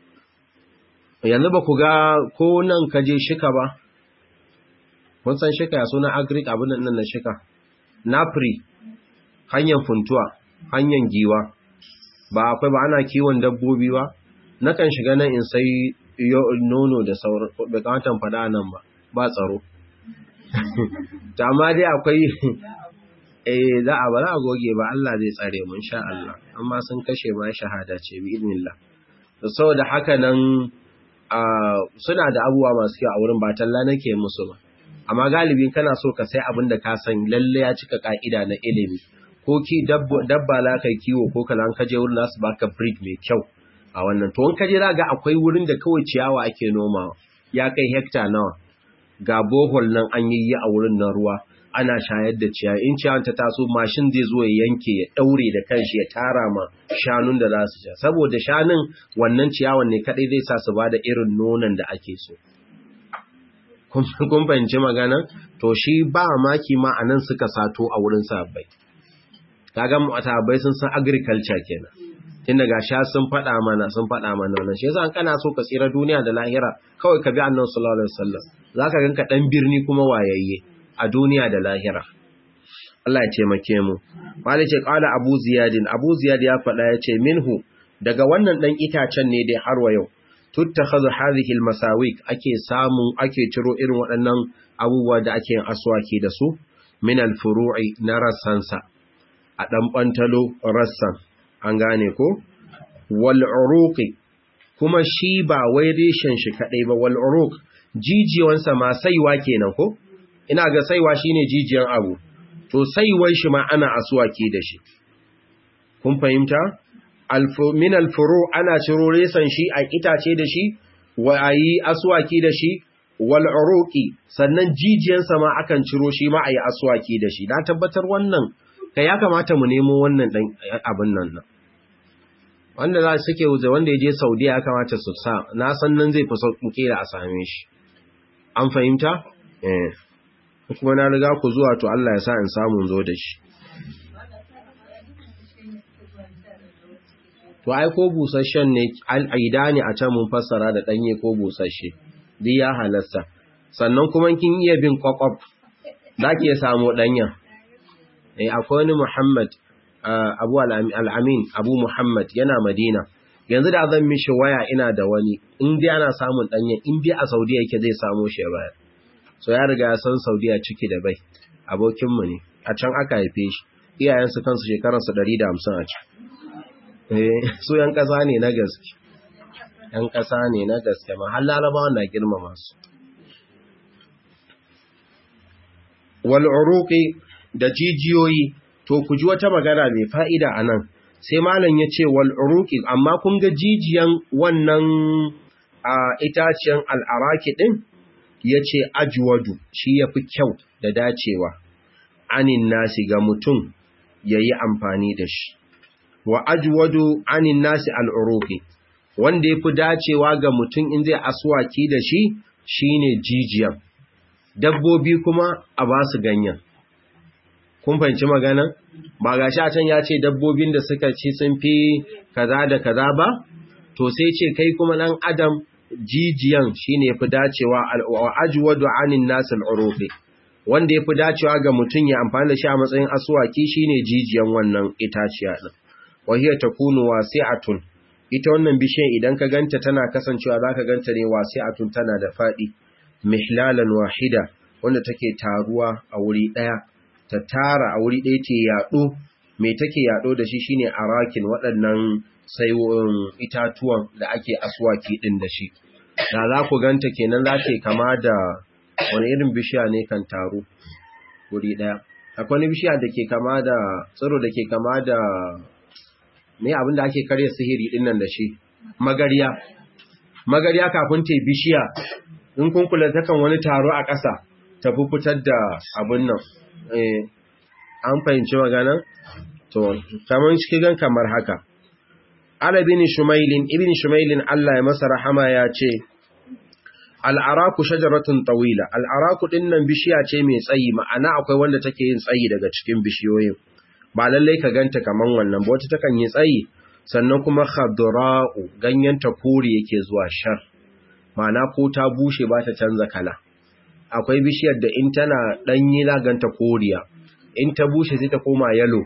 yanzu ba ku ga ko nan ka je shika ba kun san shika ya suna agric abin nan na shika napri hanyar funtuwa hanyar giwa ba akwai ba ana kiwon dabbobi ba nakan shiga nan in sai nono da sauran bai kamata faɗa nan ba ba tsaro ta amma dai akwai eh za a ba za a goge ba Allah zai tsare mun sha Allah amma sun kashe ma shahada ce bi idnillah saboda haka nan suna da abubuwa masu kyau a wurin ba talla nake musu ba amma galibin kana so ka sai abin da ka san lalle ya cika ka'ida na ilimi ko ki dabba la kai kiwo ko kalan ka je wurin nasu baka breed mai kyau a wannan to in ka je ga akwai wurin da kawai ciyawa ake nomawa ya kai hekta nawa ga bohol nan an yi a wurin na ruwa ana shayar da ciyawa in ciyawan ta taso mashin zai zo ya yanke ya daure da kanshi ya tara ma shanun da za su sha saboda shanun wannan ciyawan ne kadai zai sa su bada irin nonon da ake so kun fahimci magana to shi ba maki ma anan suka sato a wurin sabbai kaga mu sabbai sun san agriculture kenan tun daga sha sun faɗa mana sun faɗa mana wannan shi yasa kana so ka tsira duniya da lahira kawai ka bi annabi sallallahu alaihi wasallam zaka ganka dan birni kuma wayayye a duniya da lahira Allah ya taimake mu Malik ce qala Abu Ziyad Abu Ziyad ya faɗa ya ce minhu daga wannan dan itacen ne dai har wa yau tuttakhadhu hadhihi almasawik ake samun ake ciro irin waɗannan abubuwa da ake yin aswaki da su min alfuru'i na rassansa a dan bantalo rassan an gane ko wal uruqi kuma shi ba wai reshen shi kadai ba wal uruq jijiyansa ma saiwa kenan ko ina ga saiwa shine jijiyan abu to saiwar shi ma ana aswaki da shi kun fahimta min alfuru ana ciro resan shi a itace da shi wa ayi aswaki da shi wal uruqi sannan jijiyansa ma akan ciro shi ma ayi aswaki da shi na tabbatar wannan kai ya kamata mu nemo wannan dan abin nan nan wanda za su ke wuce wanda ya je saudiya ya kamata su sa na san nan zai fi sauƙin kera a same shi an fahimta eh kuma na riga ku zuwa to Allah ya sa in samu zo da shi to ai ko busasshen ne al'aida ne a can mun fassara da danye ko busasshe duk ya halasta sannan kuma kin iya bin kwakwaf zaki ya samu danyen eh akwai wani Muhammad Abu al-Amin Abu Muhammad yana Madina yanzu da zan mishi waya ina da wani in dai ana samun danyen in dai a Saudiya yake zai samu shi baya so ya riga ya san Saudiya ciki da bai abokin mu ne a can aka haife shi iyayensu kansu shekararsu 150 a can su ‘yan ƙasa ne na gaske, ‘yan ƙasa ne na gaske, mahal larabawa na girmama su. Wal'uruƙi da jijiyoyi, to ku ji wata magana mai fa'ida a nan, sai malam ya ce wal'uruƙi, amma kun ga jijiyan wannan a itaciyan al'araki ɗin, ya ce ajuwadu shi ya fi kyau da dacewa, anin nasi ga mutum ya yi amfani da shi. wa ajwadu anin nasi al'urufi wanda ya fi dacewa ga mutum in zai aswaki da shi shine jijiyan dabbobi kuma a ba su ganyen kun fahimci magana ba ga sha can ya ce dabbobin da suka ci sun fi kaza da kaza ba to sai ce kai kuma dan adam jijiyan shine ya fi dacewa wa ajwadu anin nasi al'urufi wanda ya fi dacewa ga mutum ya amfani da shi a matsayin aswaki shine jijiyan wannan itaciya din wahiyar ta kunu wasi'atun ita wannan bishiyar idan ka ganta tana kasancewa zaka ganta ne wasi'atun tana da fadi mihlalan wahida wanda take taruwa a wuri daya ta tara a wuri daya ce yado me take yado da shi shine arakin waɗannan saiwoyin itatuwan da ake aswaki din da shi da za ku ganta kenan za ta kama da wani irin bishiya ne kan taru wuri daya akwai wani bishiya da ke kama da tsiro da ke kama da me abinda ake karya sihiri din nan da shi magariya magariya kafin ta bishiya in kun kula takan wani taro a ƙasa ta fitar da abin nan eh an fahimci magana to kaman shi gan kamar haka ala bin shumailin ibn shumailin Allah ya masa rahama ya ce al'araku shajaratun tawila al'araku din nan bishiya ce mai tsayi ma'ana akwai wanda take yin tsayi daga cikin bishiyoyin ba lallai ka ganta kaman wannan ba wata takan yi tsayi sannan kuma khadra'u ganyenta kore yake zuwa shar ma'ana ko ta bushe ba ta canza kala akwai bishiyar da in tana danyi ganta koriya in ta bushe sai ta koma yalo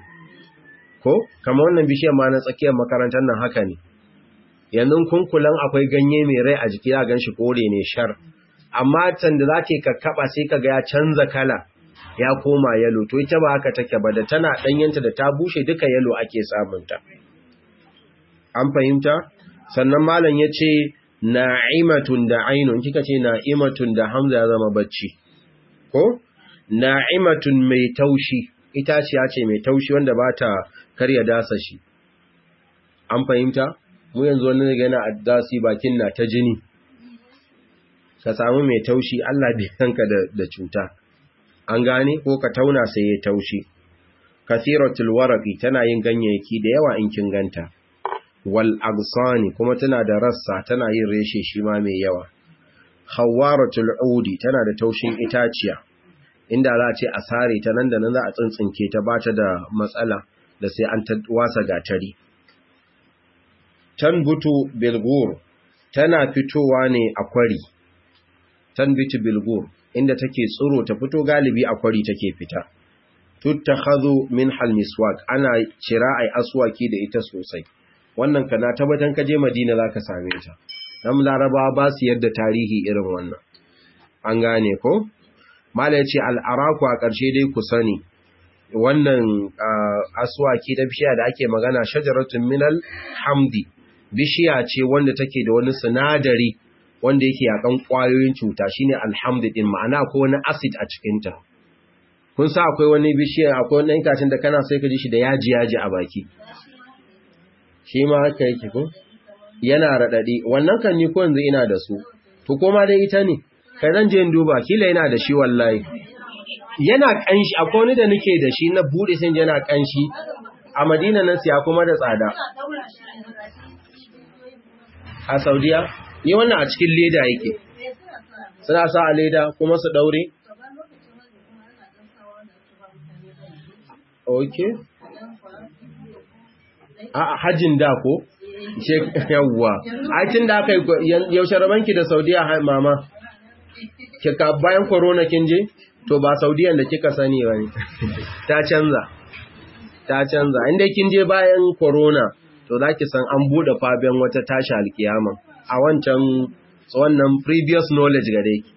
ko kamar wannan bishiyar ma na tsakiyar makarantar nan haka ne yanzu kunkulan akwai ganye mai rai a jiki ya ganshi kore ne shar amma can da zake kakkaba sai kaga ya canza kala ya koma yalo to ita ba haka take ba da tana danyenta da ta bushe duka yalo ake samunta an fahimta sannan malam yace na'imatun da ainun kika ce na'imatun da hamza ya zama bacci ko na'imatun mai taushi itaciya ce mai taushi wanda ba ta karya dasa shi an fahimta mu yanzu wani daga yana addasi bakin na ta jini ka samu mai taushi Allah bai kanka da cuta an gane ko ka tauna sai ya taushi kathiratul waraqi tana yin ganyayyaki da yawa in kin ganta wal agsani kuma tana da rassa tana yin reshe shi ma mai yawa khawaratul udi tana da taushin itaciya inda za a ce a sare ta nan da nan za a tsintsinke ta bata da matsala da sai an wasa gatari tanbutu bilgur tana fitowa ne a kwari tanbitu bilgur inda take tsiro ta fito galibi a kwari take fita tuttakhadhu min halmiswak ana cira ai aswaki da ita sosai wannan kana tabbatan kaje Madina zaka same ta dan Larabawa ba su yadda tarihi irin wannan an gane ko mallai ce al-araku a ƙarshe dai ku sani wannan aswaki da bishiya da ake magana shajaratun minal hamdi bishiya ce wanda take da wani sinadari wanda yake yakan kwayoyin cuta shine alhamdu din ma'ana akwai wani acid a cikin ta kun sa akwai wani bishiya akwai wani itacen da kana sai ka ji shi da yaji yaji a baki shi ma haka yake ko yana radadi wannan kan ni ko yanzu ina da su to koma dai ita ne kai zan je in duba kila yana da shi wallahi yana kanshi akwai wani da nake da shi na bude sai yana kanshi a Madina nan siya kuma da tsada a Saudiya ni wannan a cikin leda yake suna sa a leda kuma su daure okay a hajjin da ko yawwa aikin da aka yi yaushe rabanki da Saudiya mama kika bayan corona kin je to ba Saudiyan da kika sani bane ta canza ta canza inda kin je bayan corona to zaki san an bude faben wata tashi alkiyama a wancan wannan previous knowledge gare ki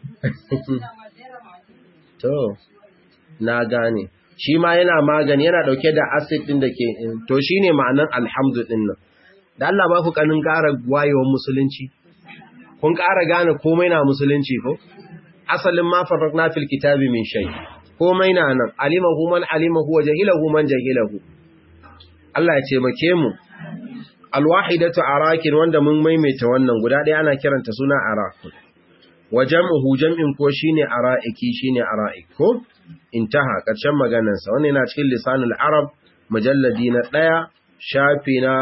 to na gane shi ma yana magani yana dauke da acid din da ke to shine ma'anan alhamdu din nan da Allah ba ku kanin ƙara wayewar musulunci kun ƙara gane komai na musulunci ko asalin ma farrakna fil kitabi min shay komai na nan alimahu man alimahu wa jahilahu man jahilahu Allah ya taimake mu alwahidatu arakin wanda mun maimaita wannan guda ɗaya ana kiranta suna arakun wa jam'uhu jam'in ko shine ara'iki shine ara'ik ko intaha ƙarshen maganar sa wannan yana cikin lisanul arab mujalladi na ɗaya shafi na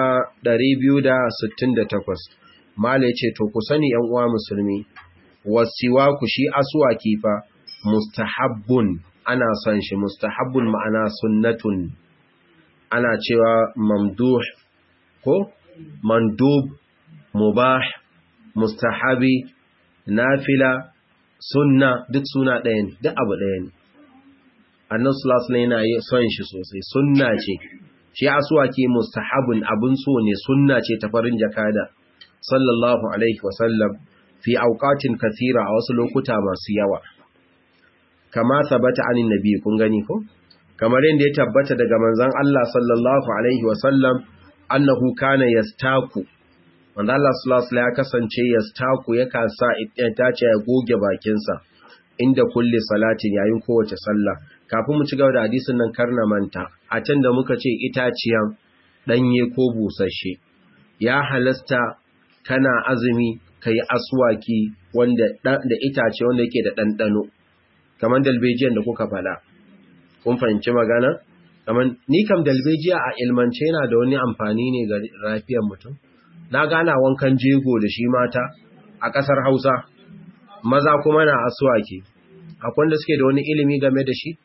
268 mala yace to ku sani yan uwa musulmi wasiwa ku shi aswaki fa mustahabbun ana son shi mustahabbun ma'ana sunnatun ana cewa mamduh ko mandub mubah mustahabi nafila sunna duk suna ɗaya ne duk abu ɗaya ne annan sulasula yana yi son shi sosai sunna ce shi asuwaki mustahabun abun so ne sunna ce ta farin jakada sallallahu alaihi wasallam fi auqatin kathira a wasu lokuta masu yawa kama tabbata anin nabi kun gani ko kamar yadda ya tabbata daga manzon Allah sallallahu alaihi wasallam annahu kana yastaku manzon Allah sallallahu alaihi ya kasance yastaku yakan sa itace ya goge bakinsa inda kulli salatin yayin kowace sallah kafin mu ci gaba da hadisin nan karna manta a can da muka ce itaciyan danye ko busasshe ya halasta kana azumi kai aswaki wanda da itace wanda yake da dandano kamar dalbejiyan da kuka fada kun fahimci magana kamar ni kam dalbejiya a ilmance yana da wani amfani ne ga lafiyar mutum na gana wankan jego da shi mata a ƙasar Hausa maza kuma na aswaki akwai wanda suke da wani ilimi game da shi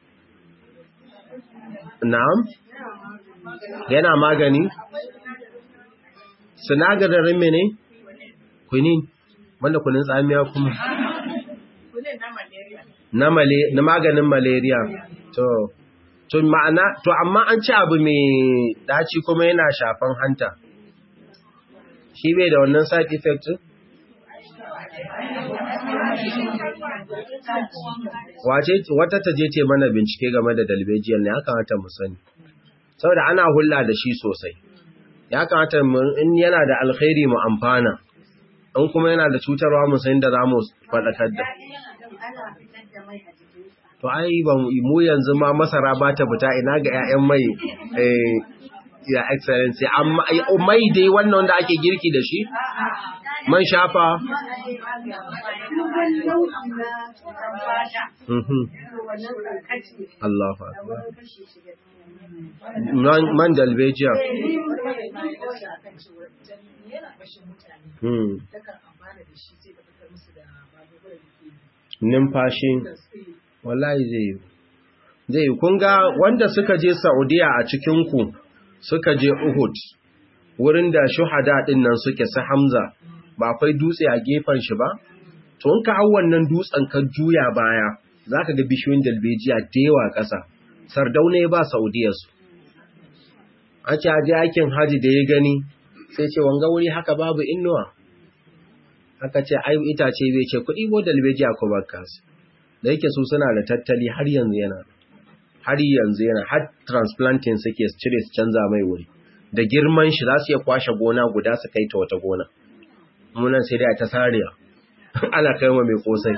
na'am yana magani sinadarin mene kunin wanda kunin tsamiya kuma na male na maganin malaria to to ma'ana to amma an ci abu mai daci kuma yana shafan hanta shi bai da wannan side effect wace wata ta je ce mana bincike game da dalbejiyar ne ya kamata mu sani saboda ana hulla da shi sosai ya kamata in yana da alkhairi mu amfana in kuma yana da cutarwa mu san da zamu fadakar da to ai ba mu yanzu ma masara ba ta fita ina ga ƴaƴan mai eh ya excellency amma mai dai wannan wanda ake girki da shi man shafa Allah man dalbejiya numfashi wallahi zai yi zai kun ga wanda suka je saudiya a cikinku suka je uhud wurin da shuhada din nan suke su hamza ba akwai dutse a gefen shi ba to in ka hau wannan dutsen ka juya baya zaka ga bishiyoyin dalbejiya da yawa ƙasa sardauna ya ba saudiya su an ce aje aikin haji da ya gani sai ce wanga wuri haka babu innuwa aka ce ai itace bai ce kuɗi ko dalbejiya ko bakka su da yake su suna da tattali har yanzu yana har yanzu yana har transplanting suke cire su canza mai wuri da girman shi za su iya kwashe gona guda su kai ta wata gona munan sai dai ta sariya ana kai wa mai kosai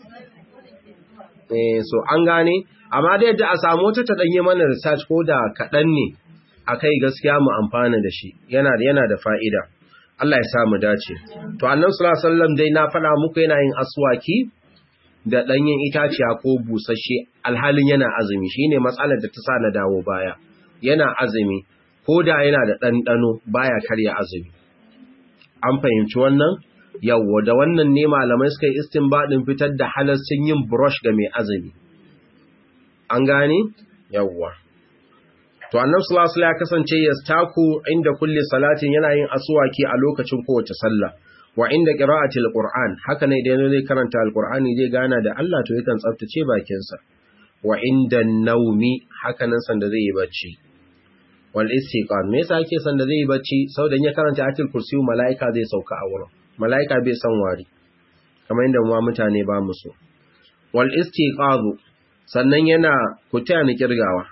eh so an gane amma da yadda a samu ta ta danye mana research ko da kaɗan ne akai gaskiya mu amfana da shi yana da yana da fa'ida Allah ya sa mu dace to annabi sallallahu alaihi wasallam dai na faɗa muku yana yin aswaki da ɗanyen itaciya ko busasshe alhalin yana azumi shine matsalar da ta sa na dawo baya yana azumi ko da yana da ɗanɗano baya karya azumi an fahimci wannan yawwa da wannan ne malamai suka yi istinbadin fitar da halascin yin brush ga mai azumi an gane yawwa to annabi sallallahu alaihi ya kasance yastaku inda kulli salatin yana yin aswaki a lokacin kowace sallah wa inda qira'atil qur'an haka ne idan zai karanta alqur'ani zai gana da Allah to yakan tsaftace bakin sa wa inda naumi haka nan sanda zai yi bacci wal istiqan me yasa yake sanda zai yi bacci saboda in ya karanta ayatul kursi malaika zai sauka a wurin malaika bai san wari kamar inda mu mutane ba mu so wal istiqazu sannan yana kutaya ni kirgawa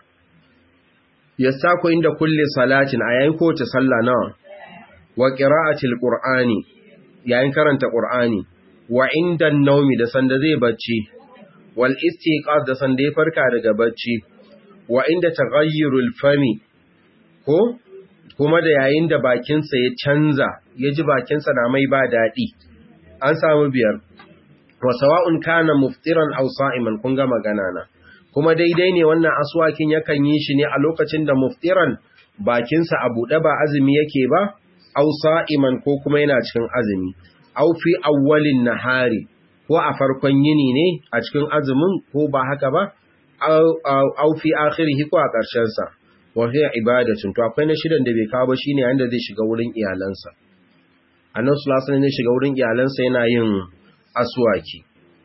yastako inda kulli salatin a yayin kowace sallah nawa wa qira'atil qur'ani yayin karanta qur'ani wa inda naumi da sanda zai bacci wal istiqaz da sanda ya farka daga bacci wa inda taghayyurul fami ko kuma da yayin da bakinsa ya canza ya ji bakinsa na mai ba daɗi an samu biyar wa sawa'un kana muftiran aw sa'iman kun ga magana na kuma daidai ne wannan aswakin yakan yi shi ne a lokacin da muftiran bakinsa a buɗe ba azumi yake ba aw sa'iman ko kuma yana cikin azumi aw fi awwalin nahari ko a farkon yini ne a cikin azumin ko ba haka ba aw fi akhirihi ko a ƙarshen sa wa hiya ibadatun to akwai na shidan da bai kawo ba shine yanda zai shiga wurin iyalansa annabi sallallahu alaihi wasallam ne shiga wurin iyalansa yana yin aswaki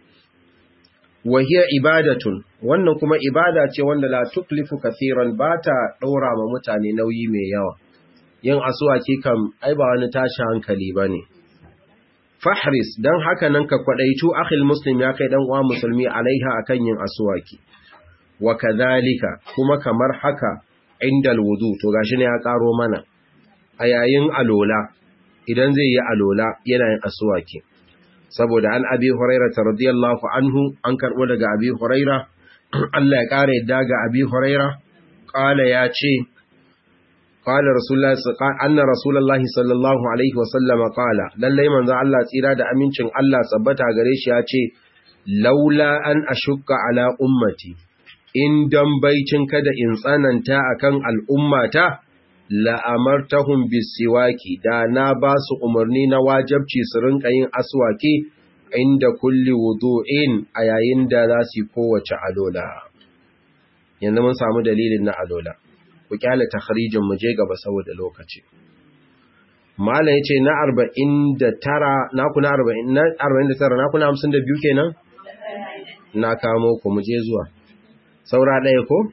wa hiya ibadatun wannan kuma ibada ce wanda la tuklifu kathiran bata daura ma mutane nauyi mai yawa yin aswaki kam ai ba wani tashi hankali bane fahris dan haka nan ka kwadaitu akhil muslim ya kai dan uwa musulmi alaiha akan yin aswaki wa kadhalika kuma kamar haka indal wudu to gashi ne ya karo mana a yayin alola idan zai yi alola yana yin aswaki saboda an abi huraira radiyallahu anhu an karbo daga abi huraira Allah ya kare yadda ga abi huraira qala ya ce qala rasulullahi anna rasulullahi sallallahu alaihi wasallam qala lalle manzo Allah tsira da amincin Allah tsabbata gare shi ya ce laula an ashukka ala ummati in dan baicin kada in tsananta akan al'ummata la'amartahum bisiwaki da na ba su umarni na wajabci su rinka yin aswaki inda kulli wudu'in a yayin da za su yi kowace alola yanzu mun samu dalilin na alola ku kyale takharijin mu je gaba saboda lokaci malam yace na 49 na kuna 40 na 49 na kuna 52 kenan na kamo ku mu je zuwa saura ɗaya ko?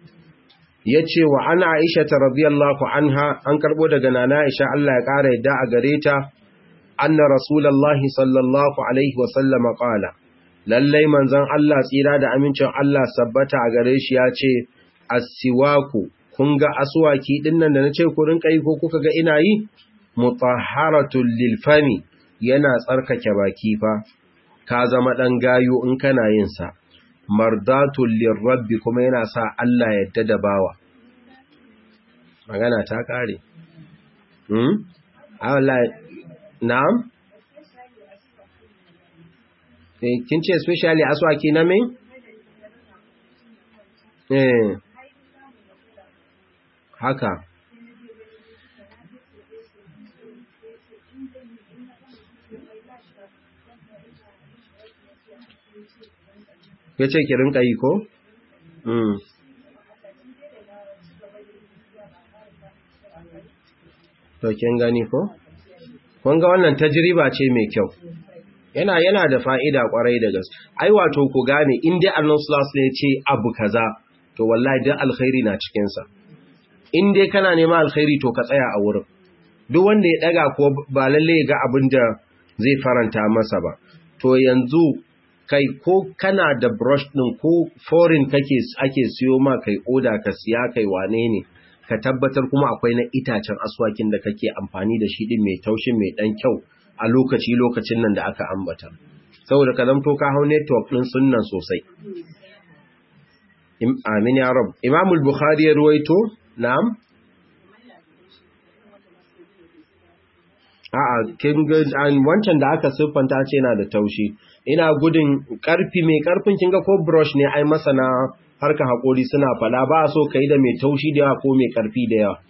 Ya ce wa ana Aisha ta radiyallahu anha an karɓo daga nana Aisha Allah ya ƙara yadda a gare ta, anna Rasulallahi sallallahu Alaihi wasallama ƙala, lallai manzan Allah tsira da amincin Allah sabbata a gare shi ya ce, Asiwaku, kun ga asuwaki ɗin nan da na ce ku rinƙa yi ko kuka ga ina yi? Mutaharatul lilfami yana tsarkake baki fa, ka zama ɗan gayo in kana yin sa. mardatun lirrabbi kuma yana sa Allah yadda da bawa magana ta kare hmm Allah na'am eh kin ce especially aswaki na me eh haka ya ce ki rinka yi ko? To kin gani ko? Kun ga wannan tajriba ce mai kyau. Yana yana da fa'ida kwarai da gaske. Ai wato ku gane in dai Allah sallallahu alaihi ce abu kaza to wallahi dan alkhairi na cikin sa. In dai kana neman alkhairi to ka tsaya a wurin. Duk wanda ya daga ko ba lalle ya ga abin da zai faranta masa ba. To yanzu kai ko kana da brush ɗin ko foreign kake ake siyo ma kai oda ka siya kai wane ne ka tabbatar kuma akwai na itacen aswakin da kake amfani da shi din mai taushin mai dan kyau a lokaci lokacin nan da aka ambata saboda ka zamto ka hau network ɗin sunnan sosai amin ya rab imam al-bukhari ya ruwaito na'am a'a kin ga wancan da aka siffanta ce yana da taushi ina gudun karfi mai karfin kinga ko brush ne ai masana harka hakori suna fada ba so kai da mai taushi da yawa ko mai karfi da yawa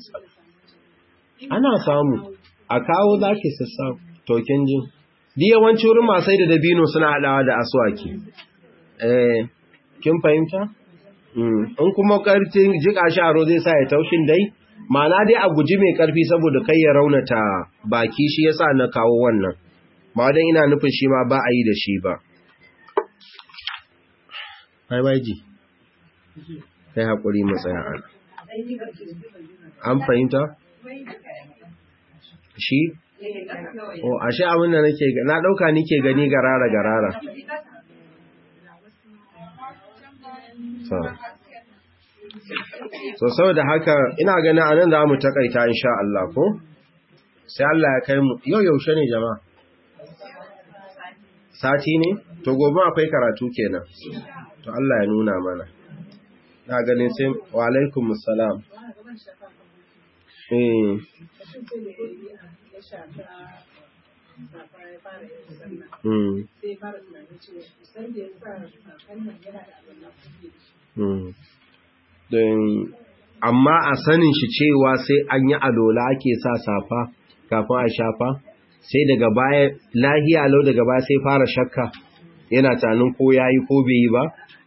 ana samu a kawo zaki sassa token jin di yawanci wurin masai da dabino suna hadawa da aswaki eh kin fahimta in kuma karfin jika shi aro zai sa ya taushin dai ma'ana dai a guji mai karfi saboda kai ya raunata baki shi yasa na kawo wannan ba dan ina nufin shi ma ba a yi da shi ba bye bye ji kai hakuri mu tsaya an an fahimta shi o ashe abin da nake na dauka nike gani garara garara so so saboda haka ina ganin anan za mu takaita insha Allah ko sai Allah ya kai mu yau yaushe ne jama'a sati ne to gobe akwai karatu kenan to Allah ya nuna mana na ganin sai wa alaikum assalam eh Mm. Mm. Don amma a sanin shi cewa sai an yi alola ake sa safa kafin a shafa sai daga baya lahiya lau daga baya sai fara shakka yana tanin ko yayi ko bai yi ba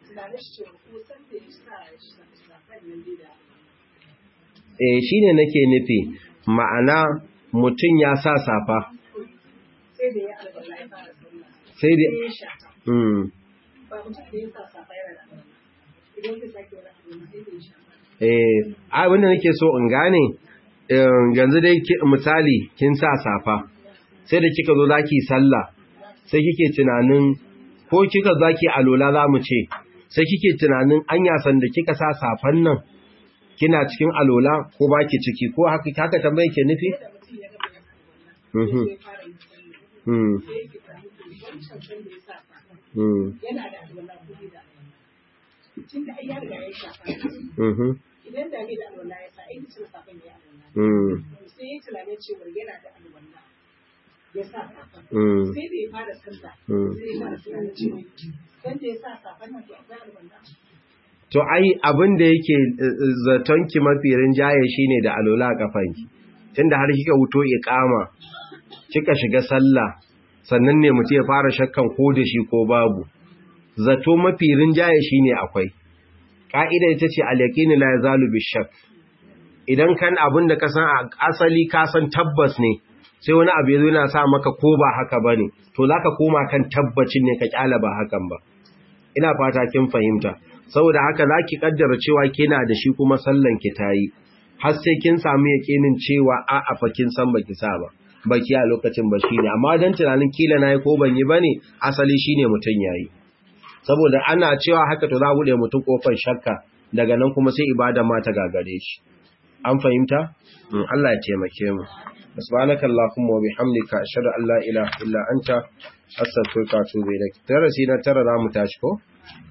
eh shine nake nufi ma'ana mutum ya sa safa sai da ya alwala ya fara sallah sai da ya shafa mm ba mutum da ya sa safa yana da alwala idan zai sake wani alwala sai da ya shafa eh abinda nake so in gane eh, yanzu dai ki- misali kin sa safa sai da kika zo zaki sallah sai kike tunanin ko kika zaki alola zamu ce sai kike tunanin anya san da kika sa safan nan kina cikin alola ko baki ciki ko haka haka tambaye ke nufi da mutum ya gaba yana alwala mhm sai ya fara yin sallah sai ya ke fahimta wancan san da ya sa safa mhm yana da alwala ko bai da alwala tun da ai ya riga ya shafa mhm idan da bai da alwala ya sa ai cin safan ya alwala mhm sai ya tunanin cewa yana da alwala ya sa safa mhm sai da ya fara sallah Mm. sai ya fara tunanin cewa san da ya sa safan nan to akwai alwala To ai abin da yake zaton ki mafi rinjaye shine da alola a kafanki. Tunda har kika wuto iqama, kika shiga sallah, sannan ne mutum ya fara shakkan ko da shi ko babu. Zato mafi rinjaye shine akwai. Ka'ida ita ce al-yaqinu la yazalu bishak. Idan kan abin da ka san a asali ka san tabbas ne, sai wani abu yazo yana sa maka ko ba haka bane, to zaka koma kan tabbacin ne ka kyala ba hakan ba. Ina fata kin fahimta. saboda haka za ki kaddara cewa kina da shi kuma sallan ki tayi har sai kin samu yakinin cewa a a fa kin san baki sa ba baki a lokacin ba shine amma dan tunanin kila nayi ko ban yi bane asali shine mutun yayi saboda ana cewa haka to za bude mutun kofar shakka daga nan kuma sai ibada ma ta gagare shi an fahimta Mm, Allah ya taimake mu subhanaka allahumma wa bihamdika ashhadu an la ilaha illa anta astaghfiruka wa atubu ilaik darasi na tara za mu tashi ko